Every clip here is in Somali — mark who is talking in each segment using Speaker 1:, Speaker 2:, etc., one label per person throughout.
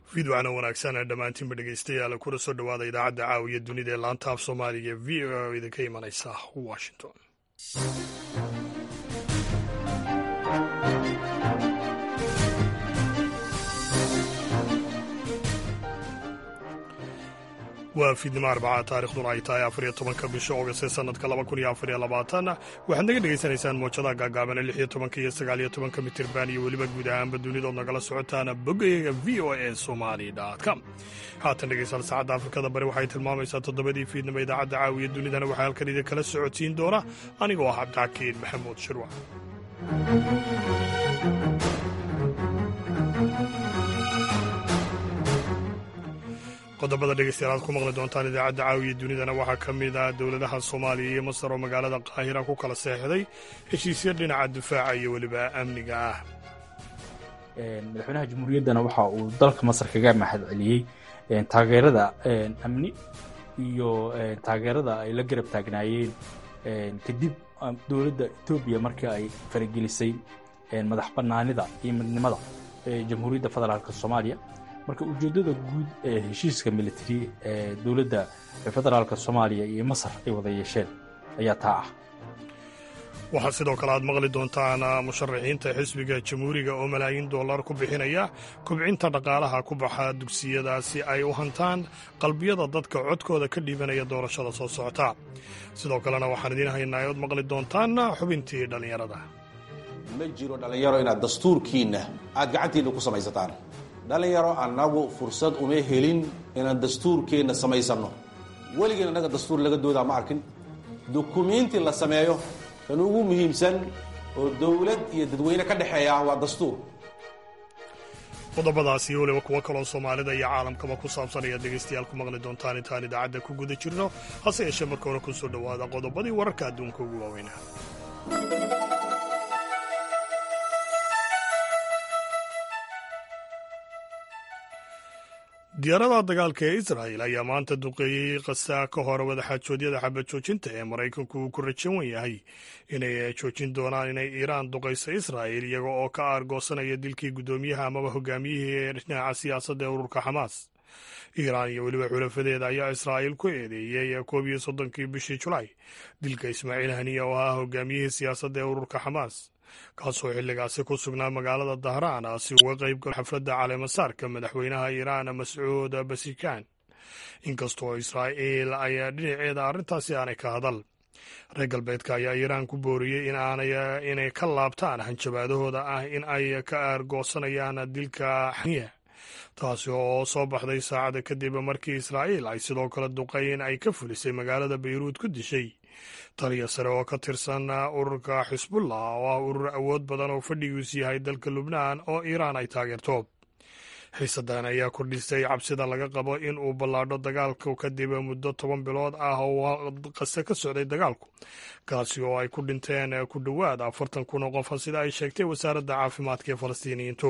Speaker 1: fiidwacna wanaagsan dhammaantiinba dhegeystayaal kuna soo dhowaada idaacadda caawiya dunida ee laanta af soomaaliga ee v o oo idinka imanaysa washington waa fiidnimo arbacaa taarikhduna ay tahay afariyo tobanka bisha oogast ee sanadka laba kun iyo afariyo labaatan waxaad naga dhegaysanaysaan moojadaha gaagaaban ee lix iyo tobanka iyo sagaal iyo tobanka mitirban iyo weliba guud ahaanba dunidood nagala socotaan boggayaga v o a somali com haatan dhegeystaal saacadda afrikada bari waxay tilmaamaysaa toddobadii fiidnimo idaacadda caawiya dunidana waxaa halkan idin kala socodsiin doona anigoo ah cabdixakiin maxamuud shirwac qodobada dhegeystayaal aad ku maqli doontaan idaacadda caawiya dunidana waxaa ka mid ah dowladaha soomaaliya iyo masar oo magaalada qaahira ku kala seexday heshiisya dhinaca difaaca iyo weliba amniga ah
Speaker 2: madaxweynaha jamhuuriyaddana waxa uu dalka masar kaga mahad celiyey taageerada amni iyo taageerada ay la garab taagnaayeen kadib dowladda etoobiya markii ay faragelisay madax bannaanida iyo midnimada jamhuuriyadda federaalk soomaaliya marka ujeeddada guud ee heshiiska militari ee dowladda federaalk soomaaliya iyo masar ay wada yeesheen ayaa taa ah
Speaker 1: waxaa sidoo kale aad maqli doontaan musharaxiinta xisbiga jamhuuriga oo malaayiin dollar ku bixinaya kubcinta dhaqaalaha ku baxa dugsiyada si ay u hantaan qalbiyada dadka codkooda ka dhiibanaya doorashada soo socota sidoo kalena waxaan idiin haynaa ood maqli doontaan xubintii dhallinyarada
Speaker 3: ma jiro dhallinyaro inaad dastuurkiinna aad gacantiinna ku samaysataan dhallinyaro annagu fursad uma helin inaan dastuurkeenna samaysanno weligeen annaga dastuur laga doodaa ma arkin dukumiinti la sameeyo kan ugu muhiimsan oo dowlad iyo dadweyne ka dhexeeya waa dastuur
Speaker 1: qodobadaas iyo weliba kuwo kaloo soomaalida iyo caalamkaba ku saabsan ayaad dhegaystayaal ku maqli doontaan intaan idaacadda ku guda jirno hase yeeshee marka hore ku soo dhowaada qodobadii wararka adduunka ugu waaweynaa diyaaradaha dagaalka ee israa'el ayaa maanta duqeeyey khasaa ka hor wadaxaajoodyada xabad joojinta ee maraykanku uu ku rajan yahay inay joojin doonaan inay iiraan duqayso israa'el iyaga oo ka aargoosanaya dilkii guddoomiyaha amaba hogaamiyihii ee dhinaca siyaasadda ee ururka xamaas iiraan iyo weliba xulafadeeda ayaa israa'il ku eedeeyey koob iyo soddonkii bishii julaay dilka ismaaciil haniya oo ahaa hogaamiyihii siyaasadda ee ururka xamaas kaasoo xilligaasi ku sugnaa magaalada dahraan si uga qayb galo xafladda caleemasaarka madaxweynaha iiraan mascuud basikaan inkastoo israa'iil ay dhinaceeda arrintaasi aanay ka hadal reer galbeedka ayaa iiraan ku booriyey inay ka laabtaan hanjabaadahooda ah in ay ka aargoosanayaan dilka xaniya taasi oo soo baxday saacada kadib markii israa'iil ay sidoo kale duqayn ay ka fulisay magaalada bayruud ku dishay taliya sare oo ka tirsan ururka xisbullah oo ah urur awood badan oo fadhigiisu yahay dalka lubnaan oo iiraan ay taageerto xiisadan ayaa kordhisay cabsida laga qabo in uu ballaadho dagaalku kadib muddo toban bilood ah oo qase ka socday dagaalku kaasi oo ay ku dhinteen ku dhowaad afartan kun oo qofa sida ay sheegtay wasaaradda caafimaadka ee falastiiniyiintu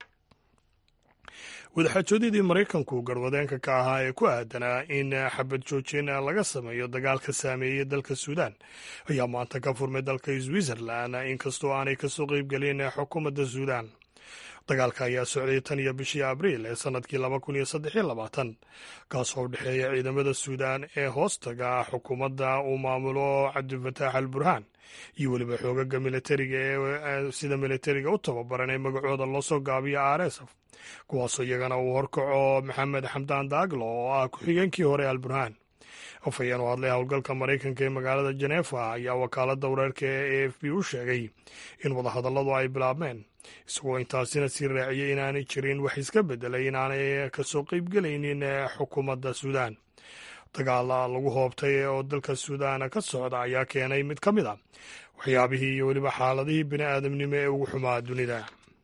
Speaker 1: wadaxaajoodyadii maraykanku garwadeenka ka ahaa ee ku aadanaa in xabad joojin laga sameeyo dagaalka saameeyey dalka suudaan ayaa maanta ka furmay dalka switzerland inkastoo aanay kasoo qeybgelin xukuumadda suudaan dagaalka ayaa socday tan iyo bishii abriil ee sanadkii laba kun iyo saddex iyo labaatan kaasoo u dhexeeya ciidamada suudaan ee hoostaga xukuumadda uu maamulo cabdifataax al burhaan iyo weliba xoogaga militariga ee sida militariga u tababaran ee magacooda loosoo gaabiyo rsf kuwaasoo iyagana uu horkaco maxamed xamdaan daaglo oo ah ku-xigeenkii hore al burhaan afhayeen oo hadlay howlgalka maraykanka ee magaalada jeneefa ayaa wakaaladda wareerka ee a f b u sheegay in wadahadalladu ay bilaabmeen isagoo intaasina sii raaciyey inaanay jirin wax iska bedelay inaanay kasoo qeybgelaynin xukuumadda suudaan dagaal lagu hoobtay oo dalka suudaan ka socda ayaa keenay mid ka mid a waxyaabihii iyo weliba xaaladihii bini aadamnimo ee ugu xumaa dunida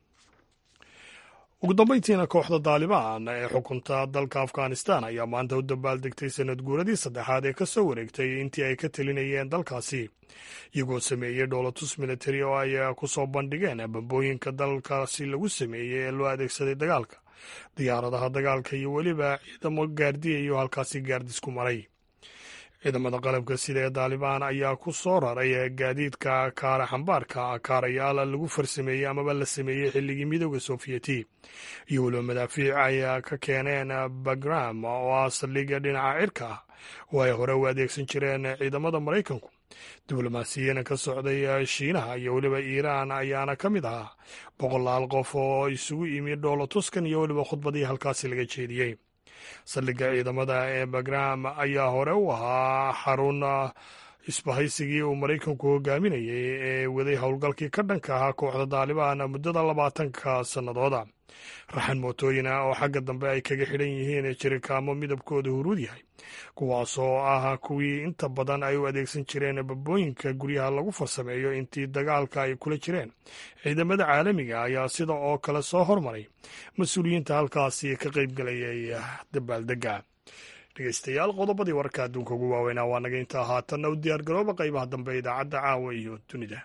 Speaker 1: ugu dambayntiina kooxda daalibaan ee xukunta dalka afghanistan ayaa maanta u dabaaldegtay sanad guuradii saddexaad ee ka soo wareegtay intii ay ka telinayeen dalkaasi iyagoo sameeyey dhoolatus militari oo ay ku soo bandhigeen bambooyinka dalkaasi lagu sameeyey ee loo adeegsaday dagaalka diyaaradaha dagaalka iyo weliba ciidamo gaardiyayo halkaasi gaardisku maray ciidamada qalabka sida ee daalibaan ayaa ku soo raray gaadiidka kaara xambaarka kaarayaal lagu farsameeyey amaba la sameeyey xilligii midooda sofiyeeti iyo weliba madaafiic ay ka keeneen bagram oo ah saldhigga dhinaca cirka ah oo ay hore u adeegsan jireen ciidamada maraykanku diblomaasiyiin ka socday shiinaha iyo weliba iiraan ayaana ka mid ahaa boqolaal qof oo isugu yimi dhoolo tuskan iyo weliba khudbadii halkaasi laga jeediyey saldhigga ciidamada ee bagram ayaa hore u ahaa xarun isbahaysigii uu maraykanku hogaaminayay ee waday howlgalkii ka dhanka ahaa kooxda daalibaan muddada labaatanka sannadooda raxan mootooyin ah oo xagga dambe ay kaga xidhan yihiin jirikaamo midabkooda huruud yahay kuwaasoo ah kuwii inta badan ay u adeegsan jireen babooyinka guryaha lagu farsameeyo intii dagaalka ay kula jireen ciidamada caalamiga ayaa sida oo kale soo hormaray mas-uuliyiinta halkaasi ka qaybgelayay dabaaldega dhegeystayaal qodobadii wararka adduunka ugu waaweynaa waa naga intaa haatanna u diyaargarooba qaybaha dambe idaacadda caawa iyo dunida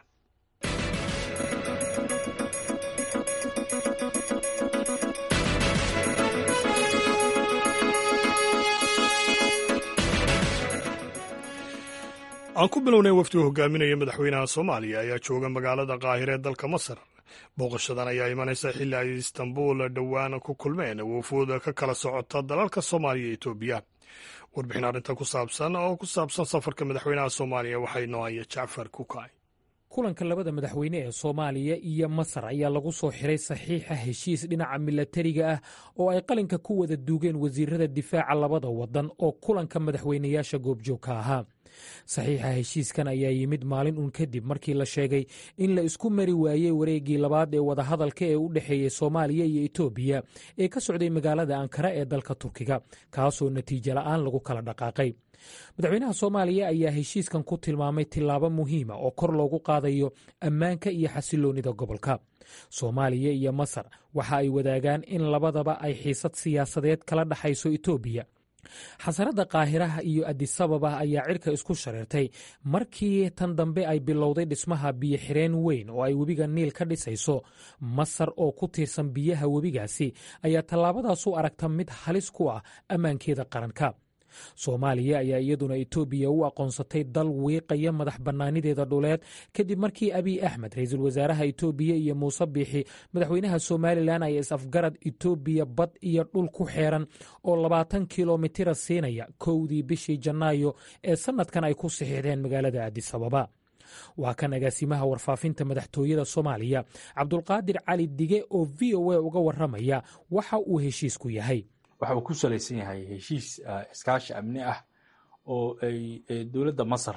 Speaker 1: aan ku bilownay wafdi uu hogaaminaya madaxweynaha soomaaliya ayaa jooga magaalada qaahire ee dalka masar booqashadan ayaa imanaysa xilli ay istanbul dhowaan ku kulmeen wufuud ka kala socota dalalka soomaaliya iyo etoobiya warbixin arrintan ku saabsan oo ku saabsan safarka madaxweynaha soomaaliya waxaa inoo haya jacfar kukay
Speaker 4: kulanka labada madaxweyne ee soomaaliya iyo masar ayaa lagu soo xiray saxiixa heshiis dhinaca milatariga ah oo ay qalinka ku wada duugeen wasiirada difaaca labada wadan oo kulanka madaxweynayaasha goobjoogka ahaa saxiixa heshiiskan ayaa yimid maalin uun kadib markii la sheegay in la isku mari waayey wareeggii labaad ee wadahadalka ee u dhexeeyey soomaaliya iyo etoobiya ee ka socday magaalada ankara ee dalka turkiga kaasoo natiijo la'aan lagu kala dhaqaaqay madaxweynaha soomaaliya ayaa heshiiskan ku tilmaamay tillaabo muhiima oo kor loogu qaadayo ammaanka iyo xasiloonnida gobolka soomaaliya iyo masar waxa ay wadaagaan in labadaba ay xiisad siyaasadeed kala dhexayso etoobiya xasaradda qaahiraha iyo adisababa ayaa cirka isku shareertay markii tan dambe ay bilowday dhismaha biyo xireen weyn oo ay webiga niil ka dhisayso masar oo ku tiirsan biyaha webigaasi ayaa tallaabadaas u aragta mid halis ku ah ammaankeeda qaranka soomaaliya ayaa iyaduna etoobiya u aqoonsatay dal wiiqaya madax bannaanideeda dhuleed kadib markii abiy axmed ra-iisul wasaaraha etoobiya iyo muuse biixi madaxweynaha somalilan ay is-afgarad etoobiya bad iyo dhul ku xeeran oo labaatan kilomitira siinaya kowdii bishii janaayo ee sannadkan ay ku saxiixdeen magaalada adisababa waa kan agaasimaha warfaafinta madaxtooyada soomaaliya cabdulqaadir cali dige oo v o a uga warramaya waxa uu heshiisku yahay
Speaker 2: waxa uu ku salaysan yahay heshiis iskaashi amni ah oo ay dowladda masar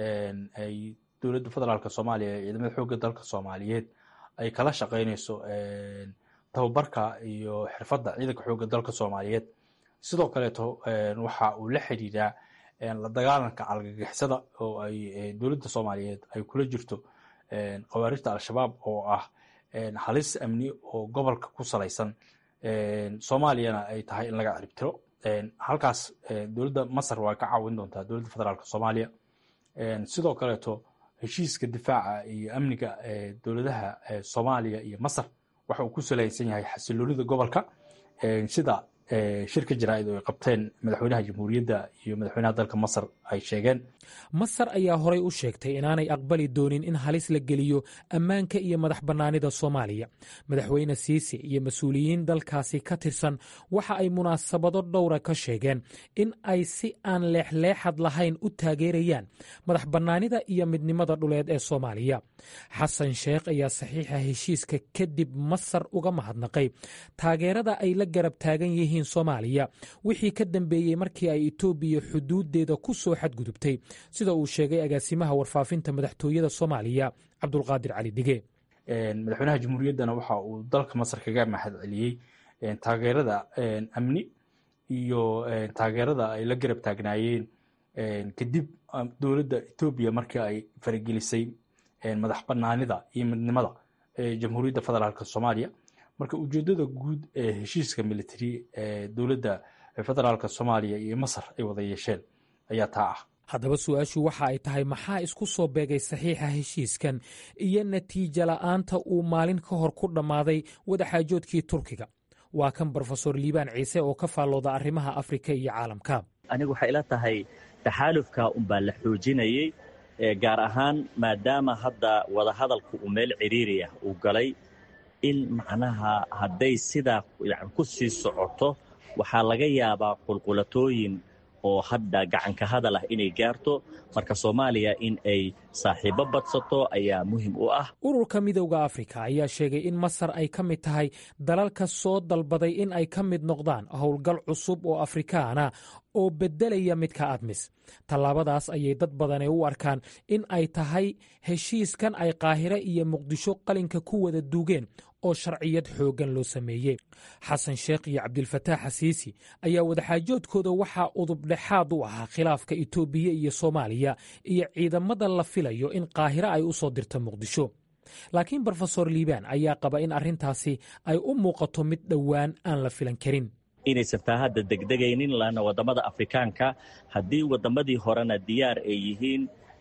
Speaker 2: ay dowladda federaalk soomaaliya ee ciidamada xoogga dalka soomaaliyeed ay kala shaqaynayso tababarka iyo xirfadda ciidanka xoogga dalka soomaaliyeed sidoo kaleeto waxa uu la xidhiiraa la dagaalanka algagixisada oo ay dowladda soomaaliyeed ay kula jirto khawaarijta al-shabaab oo ah halis amni oo gobolka ku salaysan soomaaliyana ay tahay in laga ciribtiro halkaas dowladda masar waa ka caawin doontaa dowladda federaalk soomaaliya sidoo kaleeto heshiiska difaaca iyo amniga dowladaha soomaaliya iyo masar waxa uu ku salaysan yahay xasiloonida gobolka sida shirka jaraa'id oo ay qabteen madaxweynaha jamhuuriyadda iyo madaxweynaha dalka masar ay sheegeen
Speaker 4: masar ayaa horay u sheegtay inaanay aqbali doonin in halis la geliyo ammaanka iyo madax bannaanida soomaaliya madaxweyne siisi iyo mas-uuliyiin dalkaasi ka tirsan waxa ay munaasabado dhowra ka sheegeen in ay si aan leexleexad lahayn u taageerayaan madax bannaanida iyo midnimada dhuleed ee soomaaliya xasan sheekh ayaa saxiixa heshiiska kadib masar uga mahadnaqay taageerada ay la garab taagan yihiin soomaaliya wixii ka dambeeyey markii ay etoobiya xuduudeeda ku soo xadgudubtay sida uu sheegay agaasimaha warfaafinta madaxtooyada soomaaliya cabdulqaadir cali dige
Speaker 2: madaxweynaha jamhuuriyaddana waxa uu dalka masar kaga mahad celiyey taageerada amni iyo taageerada ay la garab taagnaayeen kadib dowladda etoobiya markii ay faragelisay madax banaanida iyo midnimada jamhuuriyadda federaalk soomaaliya marka ujeedada guud ee heshiiska military ee dowladda federaalk soomaaliya iyo masar ay wada yeesheen ayaa taa ah
Speaker 4: haddaba su-aashu waxa ay tahay maxaa isku soo beegay saxiixa heshiiskan iyo natiijo la'aanta uu maalin ka hor ku dhammaaday wadaxaajoodkii turkiga waa kan brofesor liibaan ciise oo ka faallooda arrimaha afrika iyo caalamka
Speaker 5: anigu waxay ila tahay taxaalufka unbaa la xoojinayey gaar ahaan maadaama hadda wadahadalku uu meel ciriiri ah uu galay in macnaha hadday sidaa yani ku sii socoto waxaa laga yaabaa qulqulatooyin oo hadda gacanka hadal ah inay gaarto marka soomaaliya in ay saaxiibo badsato ayaa muhim u ah
Speaker 4: ururka midowda afrika ayaa sheegay in masar ay ka mid tahay dalalka soo dalbaday in ay ka mid noqdaan howlgal cusub oo afrikaana oo beddelaya midka admis tallaabadaas ayay dad badani u arkaan in ay tahay heshiiskan ay qaahire iyo muqdisho qalinka ku wada duugeen oo sharciyad xooggan loo sameeyey xasan sheekh iyo cabdilfataax xasiisi ayaa wadaxaajoodkooda waxaa udubdhexaad u ahaa khilaafka itoobiya iyo soomaaliya iyo ciidamada la filayo in qaahire ay u soo dirto muqdisho laakiin brofesor liibaan ayaa qaba in arrintaasi ay u muuqato mid dhowaan aan la filan karin
Speaker 5: inaysan taa hadda degdegaynin lana waddamada afrikaanka haddii waddamadii horena diyaar ay yihiin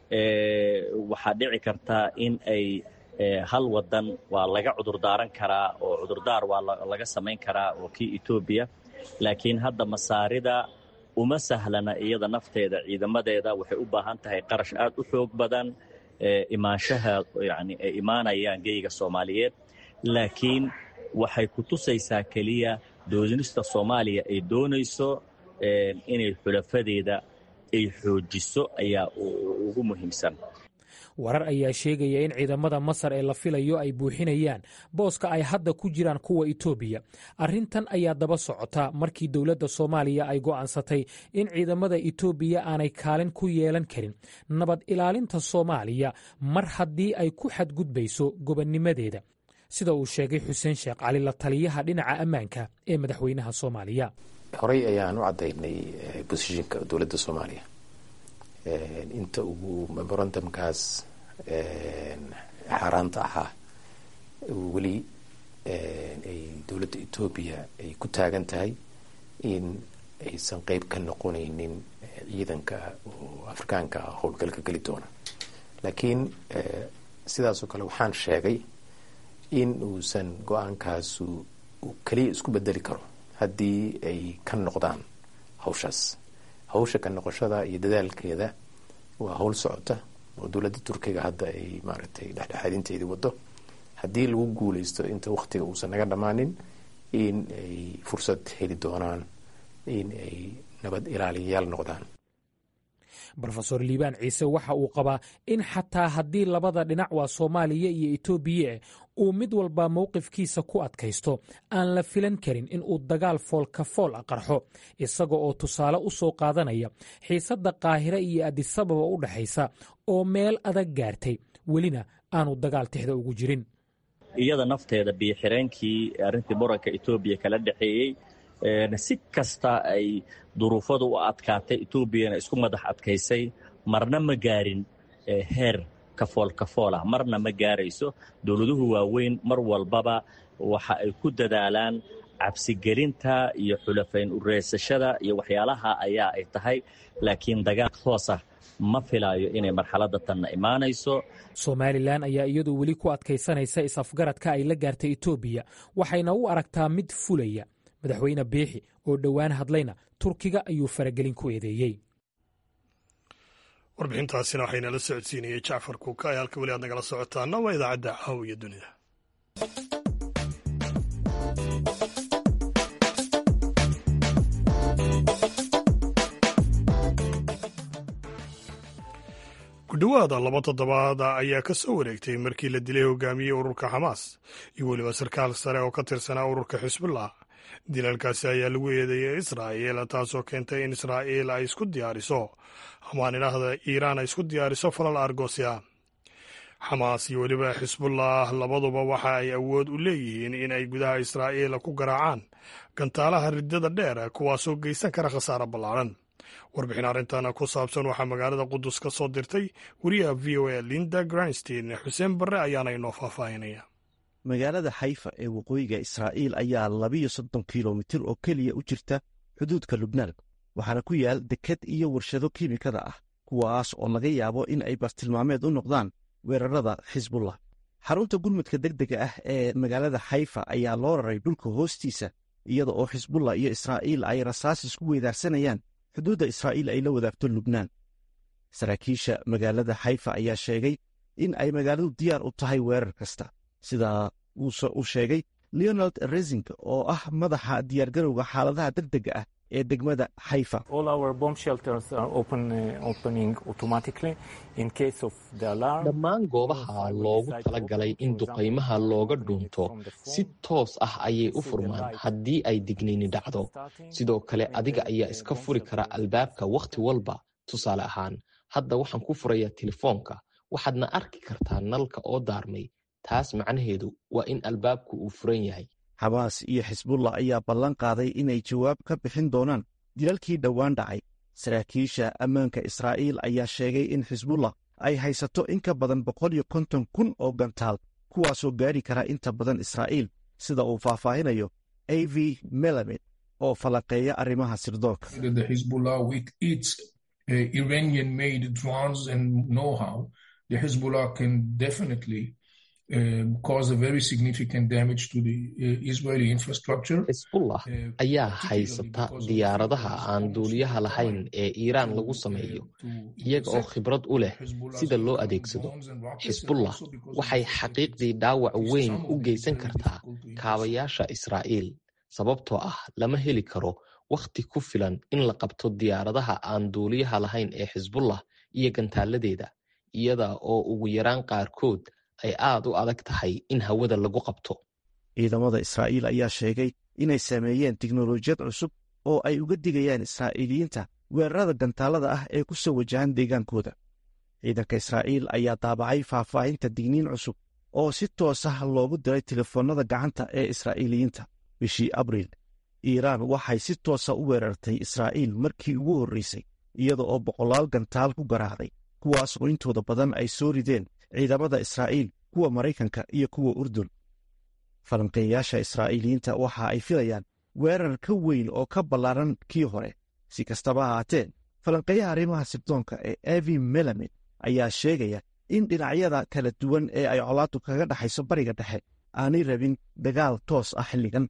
Speaker 5: waxaa dhici karta in ay hal wadan waa laga cudurdaaran karaa oo cudurdaar waa laga samayn karaa oo kii etoobiya laakiin hadda masaarida uma sahlana iyada nafteeda ciidamadeeda waxay u baahan tahay qarash aad u xoog badan imaanshaha yani ay imaanayaan geyga soomaaliyeed laakiin waxay ku tusaysaa keliya doonista soomaaliya ay doonayso inay xulafadeeda ay xoojiso ayaa ugu muhiimsan
Speaker 4: warar ayaa sheegaya in ciidamada masar ee la filayo ay buuxinayaan booska ay hadda ku jiraan kuwa itoobiya arrintan ayaa daba socota markii dowladda soomaaliya ay go'aansatay in ciidamada itoobiya aanay kaalin ku yeelan karin nabad ilaalinta soomaaliya mar haddii ay ku xadgudbayso gobonnimadeeda sida uu sheegay xuseen sheekh cali la taliyaha dhinaca ammaanka ee madaxweynaha soomaaliya
Speaker 6: horey ayaan u caddaynay bosishinka dowladda soomaaliya inta ugu memorandumkaas xaaraanta ahaa weli ay dowladda etoobiya ay ku taagan tahay in aysan qeyb ka noqonaynin ciidanka oo afrikaanka ah howlgalka geli doona laakiin sidaasoo kale waxaan sheegay in uusan go-aankaasu keliya isku bedeli karo haddii ay ka noqdaan hawshaas hawsha ka noqoshada iyo dadaalkeeda waa howl socota oo dowladda turkiga hadda ay maaragtay dhexdhexaadinteedii wado haddii lagu guuleysto inta waktiga uusan naga dhammaanin in ay fursad heli doonaan in ay nabad ilaaliyayaal noqdaan
Speaker 4: rofesor liibaan ciise waxa uu qabaa in xataa haddii labada dhinac waa soomaaliya iyo etoobiya uu mid walba mowqifkiisa ku adkaysto aan la filan karin in uu dagaal foolka fool a qarxo isaga oo tusaale u soo qaadanaya xiisadda qaahire iyo adisababa u dhexaysa oo meel adag gaartay welina aanu dagaal tixda ugu jirin
Speaker 5: iyada nafteeda biyoxireenkii arrintii muranka etoobiya kala dhexeeyey si kasta ay duruufadu u adkaatay etoobiyana isku madax adkaysay marna ma gaarin heer kafool kafool ah marna ma gaarayso dowladuhu waaweyn mar walbaba waxa ay ku dadaalaan cabsigelinta iyo xulafayn ureysashada iyo waxyaalaha ayaa ay tahay laakiin dagaal hoos ah ma filaayo inay marxaladda tanna imaanayso
Speaker 4: somalilan ayaa iyadu weli ku adkaysanaysa is-afgaradka ay la gaartay etoobiya waxayna u aragtaa mid fulaya madaxweyne biixi oo dhowaan hadlayna turkiga ayuu faragelin ku eedeeyey
Speaker 1: warbixintaasina waxaynala socodsiinayay jacfar kuuka ee halka weli aad nagala socotaana waa idaacadda caawiya dunida ku dhowaada laba toddobaada ayaa ka soo wareegtay markii la dilay hogaamiyey ururka xamaas iyo weliba sarkaal sare oo ka tirsanaa ururka xisbullah dilalkaasi ayaa lagu eedeeyey israa'iil taasoo keentay in israa'iil ay isku diyaariso amaan idhaahda iiraan ay isku diyaariso falal argosya xamaas iyo weliba xisbullah labaduba waxa ay awood u leeyihiin in ay gudaha israa'iil ku garaacaan gantaalaha riddada dheer kuwaasoo geysan kara khasaare ballaaran warbixin arrintan ku saabsan waxaa magaalada qudus ka soo dirtay wariyaha v o a linda granstein xuseen barre ayaana inoo faahfaahinaya
Speaker 7: magaalada xayfa ee waqooyiga israa'iil ayaa labiyo soddon kilomitir oo keliya u jirta xuduudka lubnaan waxaana ku yaal deked iyo warshado kiimikada ah kuwaas oo laga yaabo in ay bartilmaameed u noqdaan weerarada xisbullah xarunta gurmudka deg dega ah ee magaalada xayfa ayaa loo raray dhulka hoostiisa iyada oo xisbullah iyo israa'iil ay rasaas isku weydaarsanayaan xuduudda israa'iil ay la wadaagto lubnaan saraakiisha magaalada xayfa ayaa sheegay in ay magaaladu diyaar u tahay weerar kasta sidaa uu sheegay leonald resing oo ah madaxa diyaargarowga xaaladaha degdega ah ee degmada xayfa
Speaker 8: dhammaan goobaha loogu talagalay in duqaymaha looga dhuunto si toos ah ayay u furmaan haddii ay dignayni dhacdo sidoo kale adiga ayaa iska furi kara albaabka wakhti walba tusaale ahaan hadda waxaan ku furayaa telefoonka waxaadna arki kartaa nalka oo daarmay taas macnaheedu waa in albaabku uu furan yahay
Speaker 7: xamaas iyo xisbullah ayaa ballan qaaday inay jawaab ka bixin doonaan dilalkii dhowaan dhacay saraakiisha ammaanka israa'iil ayaa sheegay in xisbullah ay haysato in ka badan boqol iyo konton kun oo gantaal kuwaasoo gaari kara inta badan israa'iil sida uu faahfaahinayo a v melamed oo falanqeeya arrimaha sirdoonka
Speaker 8: xisbullah ayaa haysata diyaaradaha aan duuliyaha lahayn ee iiraan lagu sameeyo iyaga oo khibrad u leh sida loo adeegsado xisbullah waxay xaqiiqdii dhaawac weyn u geysan kartaa kaabayaasha israa'iil sababtoo ah lama heli karo wakhti ku filan in la qabto diyaaradaha aan duuliyaha lahayn ee xisbullah iyo gantaaladeeda iyada oo ugu yaraan qaarkood ay aad u adag tahay in hawada lagu qabto
Speaker 7: ciidamada israa'iil ayaa sheegay inay sameeyeen tiknolojiyad cusub oo ay uga digayaan israa'iiliyiinta weerarada gantaalada ah ee ku soo wajahan deegaankooda ciidanka israa'iil ayaa daabacay faahfaahinta digniin cusub oo si toos ah loogu diray telefoonnada gacanta ee israa'iiliyiinta bishii abriil iiraan waxay si toosa u weerartay israa'iil markii ugu horraysay iyada oo boqolaal gantaal ku garaacday kuwaas oo intooda badan ay soo rideen ciidamada israa'iil kuwa maraykanka iyo kuwa urdun falanqeeyayaasha israa'iiliyiinta waxa ay filayaan weerar ka weyn oo ka ballaaran kii hore si kastaba ahaatee falanqeeyaha arrimaha sirdoonka ee evi melamed ayaa sheegaya in dhinacyada kala duwan ee ay colaaddu kaga dhexayso bariga dhexe aanay rabin dagaal toos ah xilligan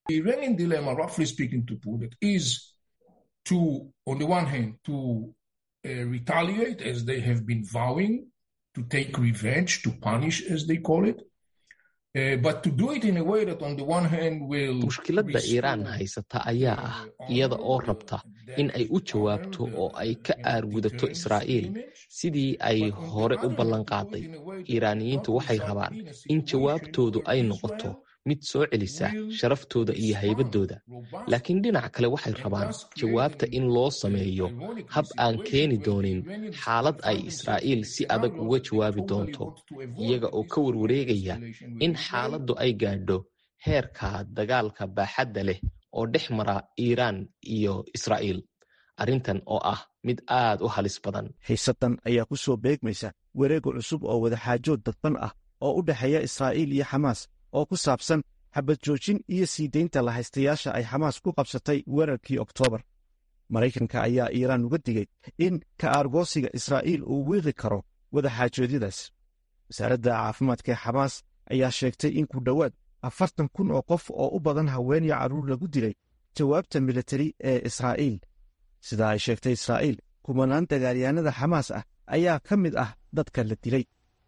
Speaker 9: to take revenge, to punish, as they call it. Uh, but to do it in a way that on the one hand will
Speaker 8: mushkiladda iiraan haysata ayaa ah iyada oo rabta in ay u jawaabto oo ay ka aargudato israa'iil sidii ay hore u ballanqaaday iiraaniyiintu waxay rabaan in jawaabtoodu ay noqoto mid soo celisa sharaftooda iyo haybaddooda laakiin dhinac kale waxay rabaan jawaabta in loo sameeyo hab aan keeni doonin xaalad ay israa'iil si adag uga jawaabi doonto iyaga oo ka warwareegaya in xaaladdu ay gaadho heerka dagaalka baaxadda leh oo dhex mara iiraan iyo israa'iil arrintan oo ah mid aad u halis badan
Speaker 7: xiisaddan ayaa ku soo beegmaysa wareega cusub oo wadaxaajood dadban ah oo u dhexeeya israa'iil iyo xamaas oo ku saabsan xabad joojin iyo sii deynta lahaystayaasha ay xamaas ku qabsatay weerarkii oktoobar maraykanka ayaa iiraan uga digay in ka aargoosiga israa'iil uu wiiqi karo wadaxaajoodyadaas wasaaradda caafimaadka ee xamaas ayaa sheegtay in ku dhowaad afartan kun oo qof oo u badan haween iyo carruur lagu dilay jawaabta militari ee israa'iil sida ay sheegtay israa'iil kumanaan dagaalyahanada xamaas ah ayaa ka mid ah dadka la dilay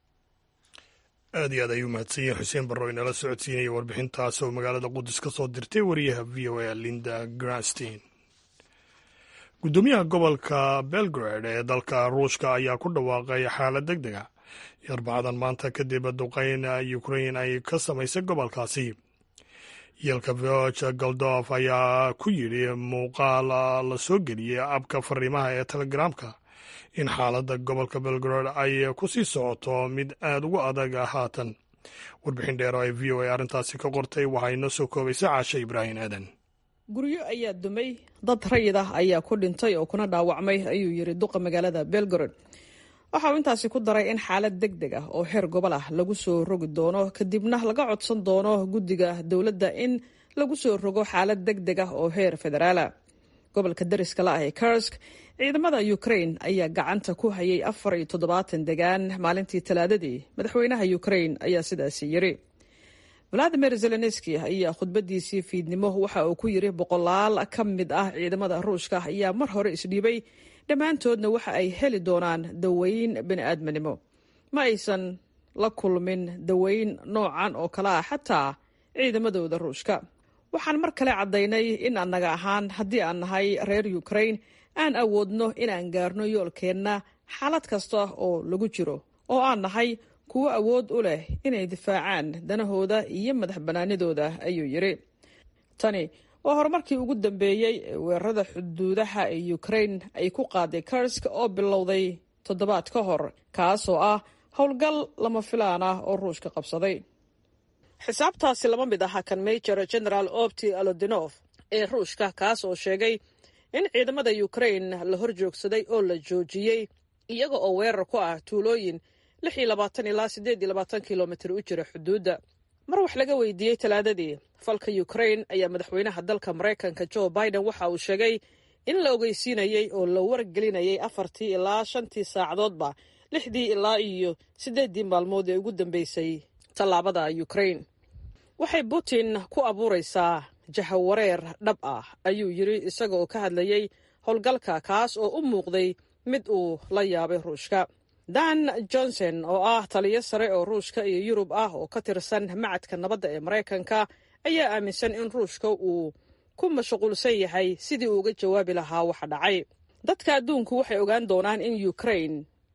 Speaker 1: aad iyo aad ayuu mahadsan yahay xuseen barro inala socodsiinaya warbixintaas oo magaalada qudus ka soo dirtay wariyaha v o a linda grastin guddoomiyaha gobolka belgrade ee dalka ruushka ayaa ku dhawaaqay xaalad deg dega arbacdan maanta kadib duqeyn ukrain ay ka samaysay gobolkaasi yeelka voch goldof ayaa ku yidhi muuqaal la soo geliyey abka fariimaha ee telegramka in xaaladda gobolka belgrade ay ku sii socoto mid aad ugu adag haatan warbixin dheer oo ay v o a arrintaasi ka qortay waxaa inoo soo koobaysa caashe ibraahim aadan
Speaker 10: guryo ayaa dumay dad rayid ah ayaa ku dhintay oo kuna dhaawacmay ayuu yidhi duqa magaalada belgrade waxa uu intaasi ku daray in xaalad deg deg ah oo heer gobol ah lagu soo rogi doono kadibna laga codsan doono guddiga dowladda in lagu soo rogo xaalad deg deg ah oo heer federaala gobolka dariska la ah ee kursk ciidamada ukrain ayaa gacanta ku hayay afar iyo toddobaatan degaan maalintii talaadadii madaxweynaha ukrain ayaa sidaasi yiri valadimir zelenski ayaa khudbadiisii fiidnimo waxa uu ku yiri boqolaal ka mid ah ciidamada ruushka ayaa mar hore isdhiibay dhammaantoodna waxa ay heli doonaan daweyn bani'aadminimo ma aysan la kulmin daweyn noocan oo kale ah xataa ciidamadooda ruushka waxaan mar kale caddaynay in annaga ahaan haddii aan nahay reer ukrain aan awoodno inaan gaarno yoolkeenna xaalad kasta oo lagu jiro oo aan nahay kuwo awood u leh inay difaacaan danahooda iyo madax bannaanidooda ayuu yidhi tani waa horumarkii ugu dambeeyey ee weerarada xuduudaha ee ukrain ay ku qaaday karsk oo bilowday toddobaad ka hor kaasoo ah howlgal lama filaan ah oo ruushka qabsaday xisaabtaasi lama mid aha kan major general opti alodinof ee ruushka kaas oo sheegay in ciidamada ukrain la hor joogsaday oo la joojiyey iyaga oo weerar ku ah tuulooyin lix iyo labaatan ilaa siddeed iyo labaatan kilomitir u jira xuduudda mar wax laga weydiiyey talaadadii falka ukrain ayaa madaxweynaha dalka maraykanka joe biden waxa uu sheegay in la ogeysiinayey oo la wargelinayay afartii ilaa shantii saacadoodba lixdii ilaa iyo siddeeddii maalmood ee ugu dambeysay tallaabada ukrain waxay putin ku abuuraysaa jahawareer dhab ah ayuu yidhi isaga oo ka hadlayey howlgalka kaas oo u muuqday mid uu la yaabay ruushka dan johnson oo ah taliyo sare oo ruushka iyo yurub ah oo ka tirsan macadka nabadda ee maraykanka ayaa aaminsan in ruushka uu ku mashquulsan yahay sidii uu uga jawaabi lahaa waxa dhacay dadka adduunku waxay ogaan doonaan in ukrain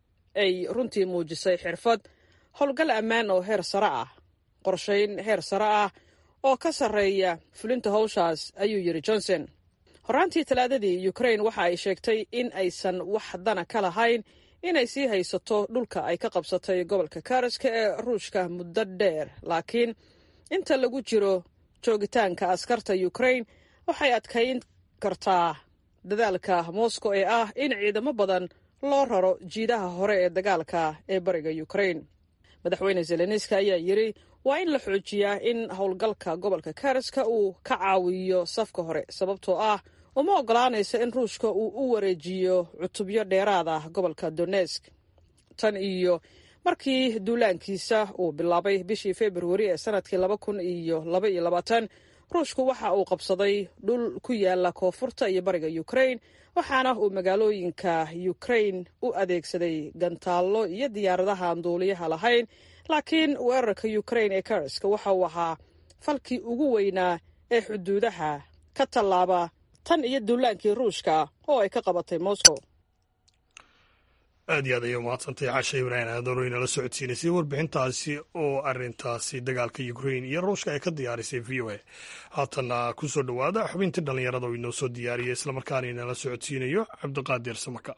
Speaker 10: ay runtii muujisay xirfad howlgal ammaan oo heer sare ah qorshayn heer sare ah oo ka sarreeya fulinta howshaas ayuu yidhi johnson horaantii talaadadii ukrain waxa ay sheegtay in aysan wax dana ka lahayn inay sii haysato dhulka ay ka qabsatay gobolka karaska ee ruushka muddo dheer laakiin inta lagu jiro joogitaanka askarta ukrain waxay adkayn kartaa dadaalka moscow ee ah in ciidamo badan loo raro jiidaha hore ee dagaalka ee bariga ukrain madaxweyne zelenski ayaa yidhi waa in la xoojiyaa in howlgalka gobolka karaska uu ka caawiyo safka hore sababtoo ah uma ogolaanaysa in ruushka uu u wareejiyo cutubyo dheeraad ah gobolka donesk tan iyo markii duulaankiisa uu bilaabay bishii februari ee sanadkii laba kun iyo laba iyo labaatan ruushku waxa uu qabsaday dhul ku yaala koonfurta iyo bariga ukrain waxaana uu magaalooyinka ukrain u adeegsaday gantaallo iyo diyaaradaha aan duuliyaha lahayn laakiin weerarka ukrain ee karaska waxa uu ahaa falkii ugu weynaa ee xuduudaha ka tallaaba tan iyo duulaankii ruushka oo ay ka qabatay moscow
Speaker 1: aad iyo aad ayay umahadsantay casha ibraahim aadano inala socodsiinaysay warbixintaasi oo arintaasi dagaalka ukrain iyo ruushka ay ka diyaarisay v o a haatanna ku soo dhowaada xubintii dhallinyarada oo inoo soo diyaariyay islamarkaana inala socodsiinayo cabdiqaadir samakaab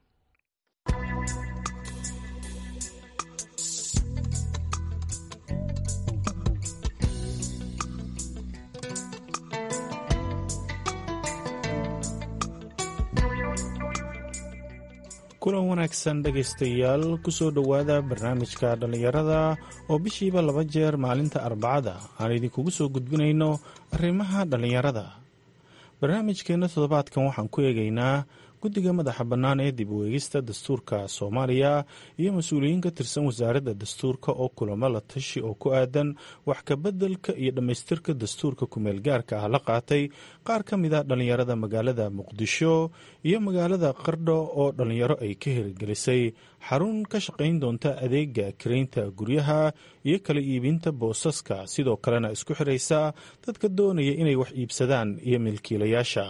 Speaker 11: kulan wanaagsan dhegaystayaal kusoo dhowaada barnaamijka dhallinyarada oo bishiiba laba jeer maalinta arbacada aan idinkugu soo gudbinayno arrimaha dhallinyarada barnaamijkeenna toddobaadkan waxaan ku eegaynaa guddiga madaxa bannaan ee dib u eegista dastuurka soomaaliya iyo mas-uuliyiin ka tirsan wasaaradda dastuurka oo kulamo la tashi oo ku aadan wax kabeddelka iyo dhammaystirka dastuurka kumeel gaarka ah la qaatay qaar ka mid a dhallinyarada magaalada muqdisho iyo magaalada qardho oo dhallinyaro ay ka hirgelisay xarun ka shaqayn doonta adeega kiraynta guryaha iyo kala iibinta boosaska sidoo kalena isku xiraysa dadka doonaya inay wax iibsadaan iyo milkiilayaasha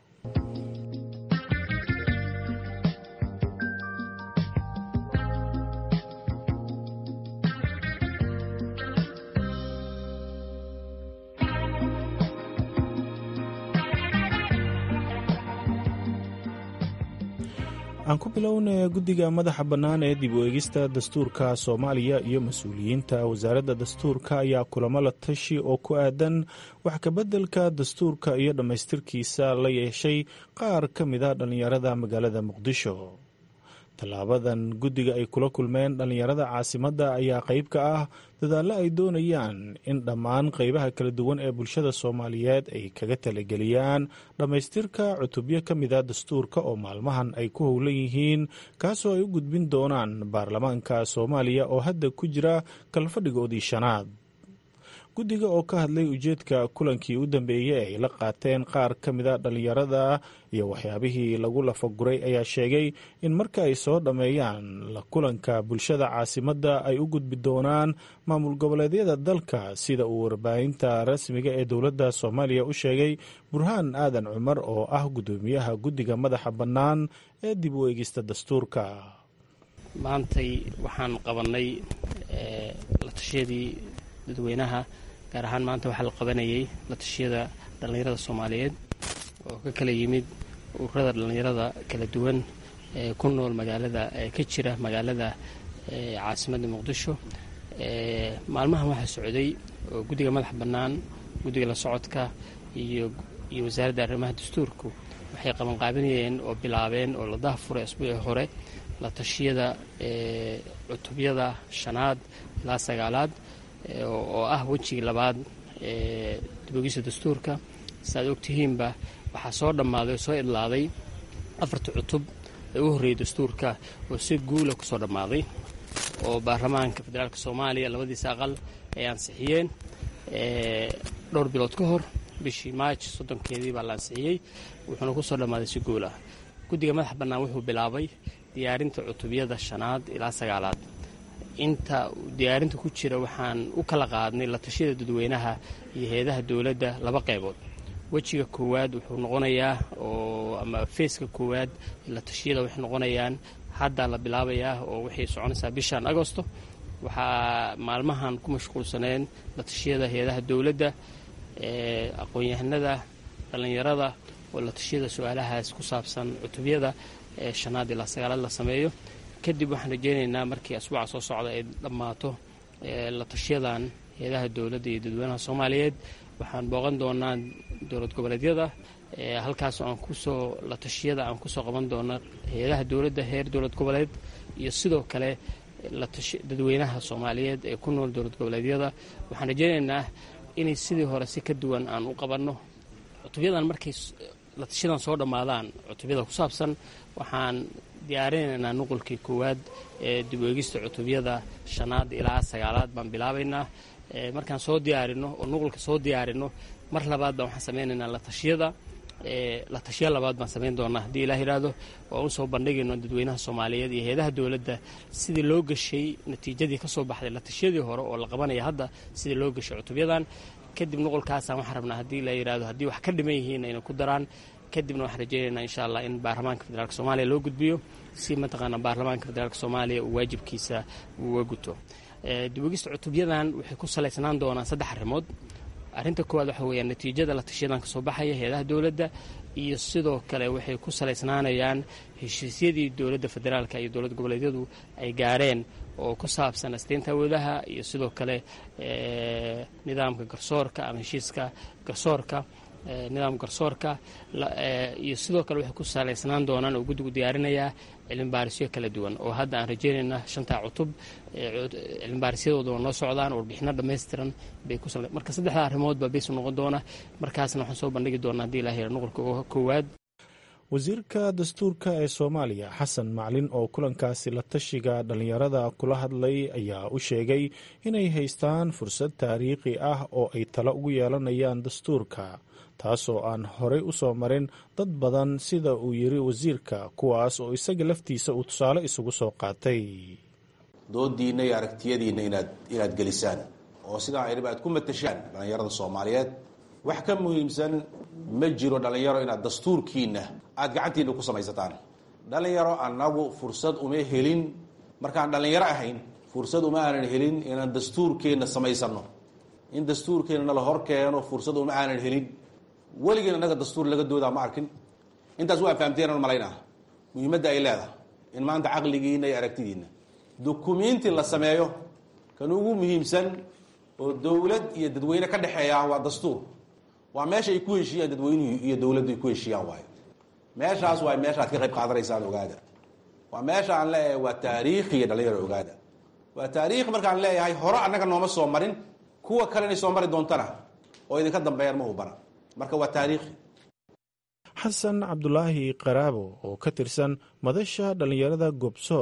Speaker 11: aan ku bilowna guddiga madaxa bannaan ee dib u eegista dastuurka soomaaliya iyo mas-uuliyiinta wasaaradda dastuurka ayaa kulamo la tashi oo ku aadan wax kabeddelka dastuurka iyo dhammaystirkiisa la yeeshay qaar ka mid a dhallinyarada magaalada muqdisho tallaabadan guddiga ay kula kulmeen dhallinyarada caasimadda ayaa qayb ka ah dadaallo ay doonayaan in dhammaan qaybaha kala duwan ee bulshada soomaaliyeed ay kaga talageliyaan dhammaystirka cutubyo ka mid a dastuurka oo maalmahan ay ku howlan yihiin kaasoo ay u gudbin doonaan baarlamaanka soomaaliya oo hadda ku jira kalfadhigoodii shanaad guddiga oo ka hadlay ujeedka kulankii u dambeeyey ay la qaateen qaar ka mida dhallinyarada iyo waxyaabihii lagu lafaguray ayaa sheegay in marka ay soo dhammeeyaan la kulanka bulshada caasimadda ay u gudbi doonaan maamul goboleedyada dalka sida uu warbaahinta rasmiga ee dowladda soomaaliya u sheegay burhaan aadan cumar oo ah guddoomiyaha guddiga madaxa bannaan ee dib u eegista dastuurka
Speaker 12: maantay waxaan qabannay la tashiyadii dadweynaha gaar ahaan maanta waxaa la qabanayay la tashiyada dhallinyarada soomaaliyeed oo ka kala yimid ururada dhallinyarada kala duwan ee ku nool magaalada ee ka jira magaalada caasimadda muqdisho maalmahan waxaa socday oo guddiga madaxa bannaan guddiga la socodka iyo iyo wasaaradda arrimaha dastuurku waxay qabanqaabinayeen oo bilaabeen oo la dahafuray asbuucii hore la tashiyada cutubyada shanaad ilaa sagaalaad oo ah wejigii labaad ee dibogisa dastuurka saaad ogtihiinba waxaa soo dhammaaday oo soo idlaaday afarta cutub ee u horreeyay dastuurka oo si guula ku soo dhammaaday oo baarlamaanka federaalk soomaaliya labadiisa aqal ay ansixiyeen dhowr bilood ka hor bishii maaj soddonkeedii baa la ansixiyey wuxuuna ku soo dhammaaday si guul ah guddiga madaxa bannaan wuxuu bilaabay diyaarinta cutubyada shanaad ilaa sagaalaad inta diyaarinta ku jira waxaan u kala qaadnay la tashiyada dadweynaha iyo hay-adaha dowladda laba qaybood wejiga koowaad wuxuu noqonayaa oo ama feeska koowaad la tashiyada waxay noqonayaan haddaa la bilaabayaa oo waxay soconaysaa bishan agosto waxaa maalmahan ku mashquulsaneen la tashiyada hay-adaha dowladda aqoon-yahanada dhallinyarada oo la tashiyada su-aalahaas ku saabsan cutubyada ee shanaad ilaa sagaalaad la sameeyo kadib waxaan rajeynaynaa markii asbuuca soo socda ay dhammaato la tashiyadan hay-adaha dowladda iyo dadweynaha soomaaliyeed waxaan booqan doonaa dowlad goboleedyada halkaasoo aan kusoo la tashiyada aan kusoo qaban doona hay-adaha dowladda heer dowlad goboleed iyo sidoo kale dadweynaha soomaaliyeed ee ku nool dowlad goboleedyada waxaan rajeynaynaa inay sidii hore si ka duwan aan u qabanno cutubyadan markay la tashiyadan soo dhammaadaan cutubyada ku saabsan waxaan diyaarinaynaa nuqulkii koowaad ee dib u eegista cutubyada shanaad ilaa sagaalaad baan bilaabaynaa markaan soo diyaarino oo nuqulka soo diyaarino mar labaad baan waxaan samaynaynaa la tashiyada la tashiya labaad baan samayn doonaa haddii ilaah yidhaahdo oo usoo bandhigayno dadweynaha soomaaliyeed iyo hay-adaha dowladda sidii loo gashay natiijadii ka soo baxday la tashiyadii hore oo la qabanaya hadda sidii loo gashay cutubyadan kadib nuqulkaasaan waxaan rabnaa haddii la yidhahdo haddii wax ka dhiman yihiin ayna ku daraan kadibna waxaan rajeynaynaa insha allah in baarlamaanka federaalk soomaaliya loo gudbiyo si mataqaana baarlamaanka federaalk soomaaliya uu waajibkiisa uga guto dibogista cutubyadan waxay ku salaysnaan doonaan saddex arrimood arrinta koowaad waxa weeyaan natiijada la tashiyadan kasoo baxaya hay-adaha dowladda iyo sidoo kale waxay ku salaysnaanayaan heshiisyadii dowladda federaalka iyo dowlad goboleedyadu ay gaareen oo ku saabsan asteynta awoodaha iyo sidoo kale nidaamka garsoorka ama heshiiska garsoorka nidaamka garsoorka iyo sidoo kale waxay ku salaysnaan doonaan oo guddigu diyaarinayaa cilmibaarisyo kala duwan oo hadda aan rajeynayna shantaa cutub cilmibaarisyadooduna noo socdaan warbixino dhammaystiran bay ku marka saddexda arrimood baa baysu noqon doona markaasna waxaan soo bandhigi doonaa haddii ilaah yara nuqulka koowaad
Speaker 11: wasiirka dastuurka ee soomaaliya xasan maclin oo kulankaasi la tashiga dhallinyarada kula hadlay ayaa u sheegay inay haystaan fursad taariikhi ah oo ay talo ugu yeelanayaan dastuurka taasoo aan horey u soo marin dad badan sida uu yiri wasiirka kuwaas oo isaga laftiisa uu tusaale isugu soo qaatay
Speaker 3: doodiinna iyo aragtiyadiinna inaad inaad gelisaan oo sidaa ayba aad ku matashaan dhallinyarada soomaaliyeed wax ka muhiimsan ma jiro dhallinyaro inaad dastuurkiinna aada gacantiinna ku samaysataan dhallinyaro annagu fursad uma helin markaan dhallinyaro ahayn fursad uma aanan helin inaan dastuurkeenna samaysanno in dastuurkeenna nala hor keeno fursad uma aanan helin weligiin annaga dastuur laga doodaa ma arkin intaas waa fahamteenan malaynaa muhiimadda ay leedahay in maanta caqligiinna iyo aragtidiinna dukumiinti la sameeyo kan ugu muhiimsan oo dowlad iyo dadweyne ka dhexeeya waa dastuur waa meesha ay ku heshiiyaan dadweynuhu iyo dowladdu ay ku heshiiyaan waayo meeshaas waa meesha ad ka qayb qaadanaysaan ogaada waa meesha aan leeyahay waa taariikhiya dhalinyaro ogaada waa taariikh markaan leeyahay hore annaga nooma soo marin kuwa kale inay soo mari doontana oo idinka dambeeyaan ma hubana marka waa taariikhi
Speaker 11: xasan cabdulaahi qaraabo oo ka tirsan madasha dhallinyarada gobsoor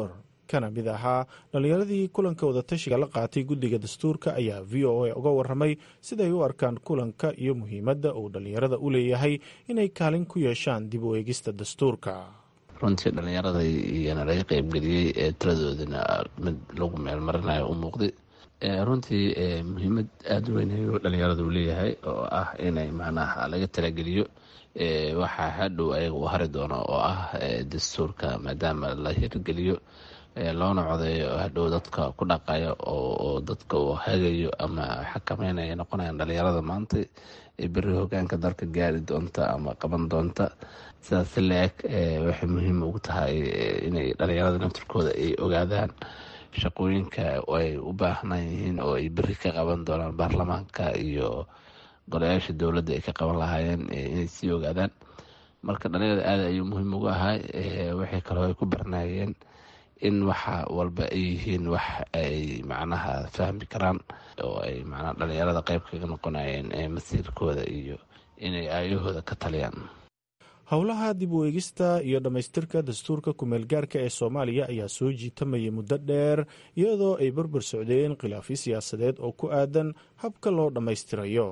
Speaker 11: kana mid ahaa dhallinyaradii kulanka wadatashiga la qaatay guddiga dastuurka ayaa v o a uga waramay siday u arkaan kulanka iyo muhiimadda uu dhallinyarada u leeyahay inay kaalin ku yeeshaan dib u eegista dastuurka
Speaker 13: runtii dhallinyarada iyana laga qeybgeliyey ee tiradoodana mid lagu meelmarinayo u muuqday runtii muhiimad aada u weyn ayuu dhallinyarada u leeyahay oo ah inay macnaha laga talageliyo waxaa hadhow ayaga u hari doono oo ah dastuurka maadaama la hirgeliyo loona codeeyo hadhow dadka ku dhaqayo oo dadka uu hagayo ama xakameynaya noqonayaan dhallinyarada maanta ee beri hogaanka dalka gaari doonta ama qaban doonta sidaas la-eg waxay muhiim ugu tahay inay dhallinyarada naftirkooda ay ogaadaan shaqooyinka ay u baahnaan yihiin oo ay beri ka qaban doonaan baarlamaanka iyo golayaasha dowladda ay ka qaban lahaayeen inay sii ogaadaan marka dhalinyarada aada ayuu muhiim ugu ahay waxay kaloo ay ku barnaayeen in waxa walba ay yihiin wax ay macnaha fahmi karaan oo ay macnaha dhalinyarada qeyb kaga noqonayeen masiirkooda iyo inay aayahooda ka taliyaan
Speaker 11: howlaha dib u eegista iyo dhammaystirka dastuurka kumeelgaarka ee soomaaliya ayaa soo jiitamayay muddo dheer iyadoo ay barbar socdeen khilaafyo siyaasadeed oo ku aadan habka loo dhammaystirayo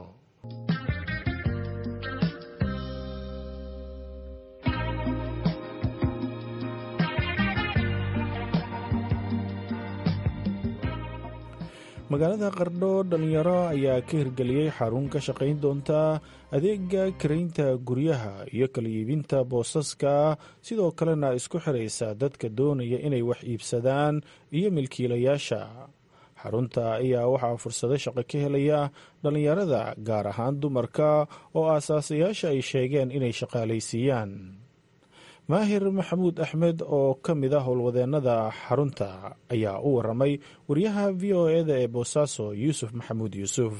Speaker 11: magaalada qardho dhalinyaro ayaa ka hirgeliyey xarun ka shaqayn doonta adeega karaynta guryaha iyo kala iibinta boosaska sidoo kalena isku xiraysa dadka doonaya inay wax iibsadaan iyo milkiilayaasha xarunta ayaa waxaa fursado shaqo ka helaya dhalinyarada gaar ahaan dumarka oo aasaasayaasha ay sheegeen inay shaqaalaysiiyaan maahir maxamuud axmed oo ka mid a howlwadeennada xarunta ayaa u waramay wariyaha v o eda ee boosaaso yuusuf maxamuud yuusuf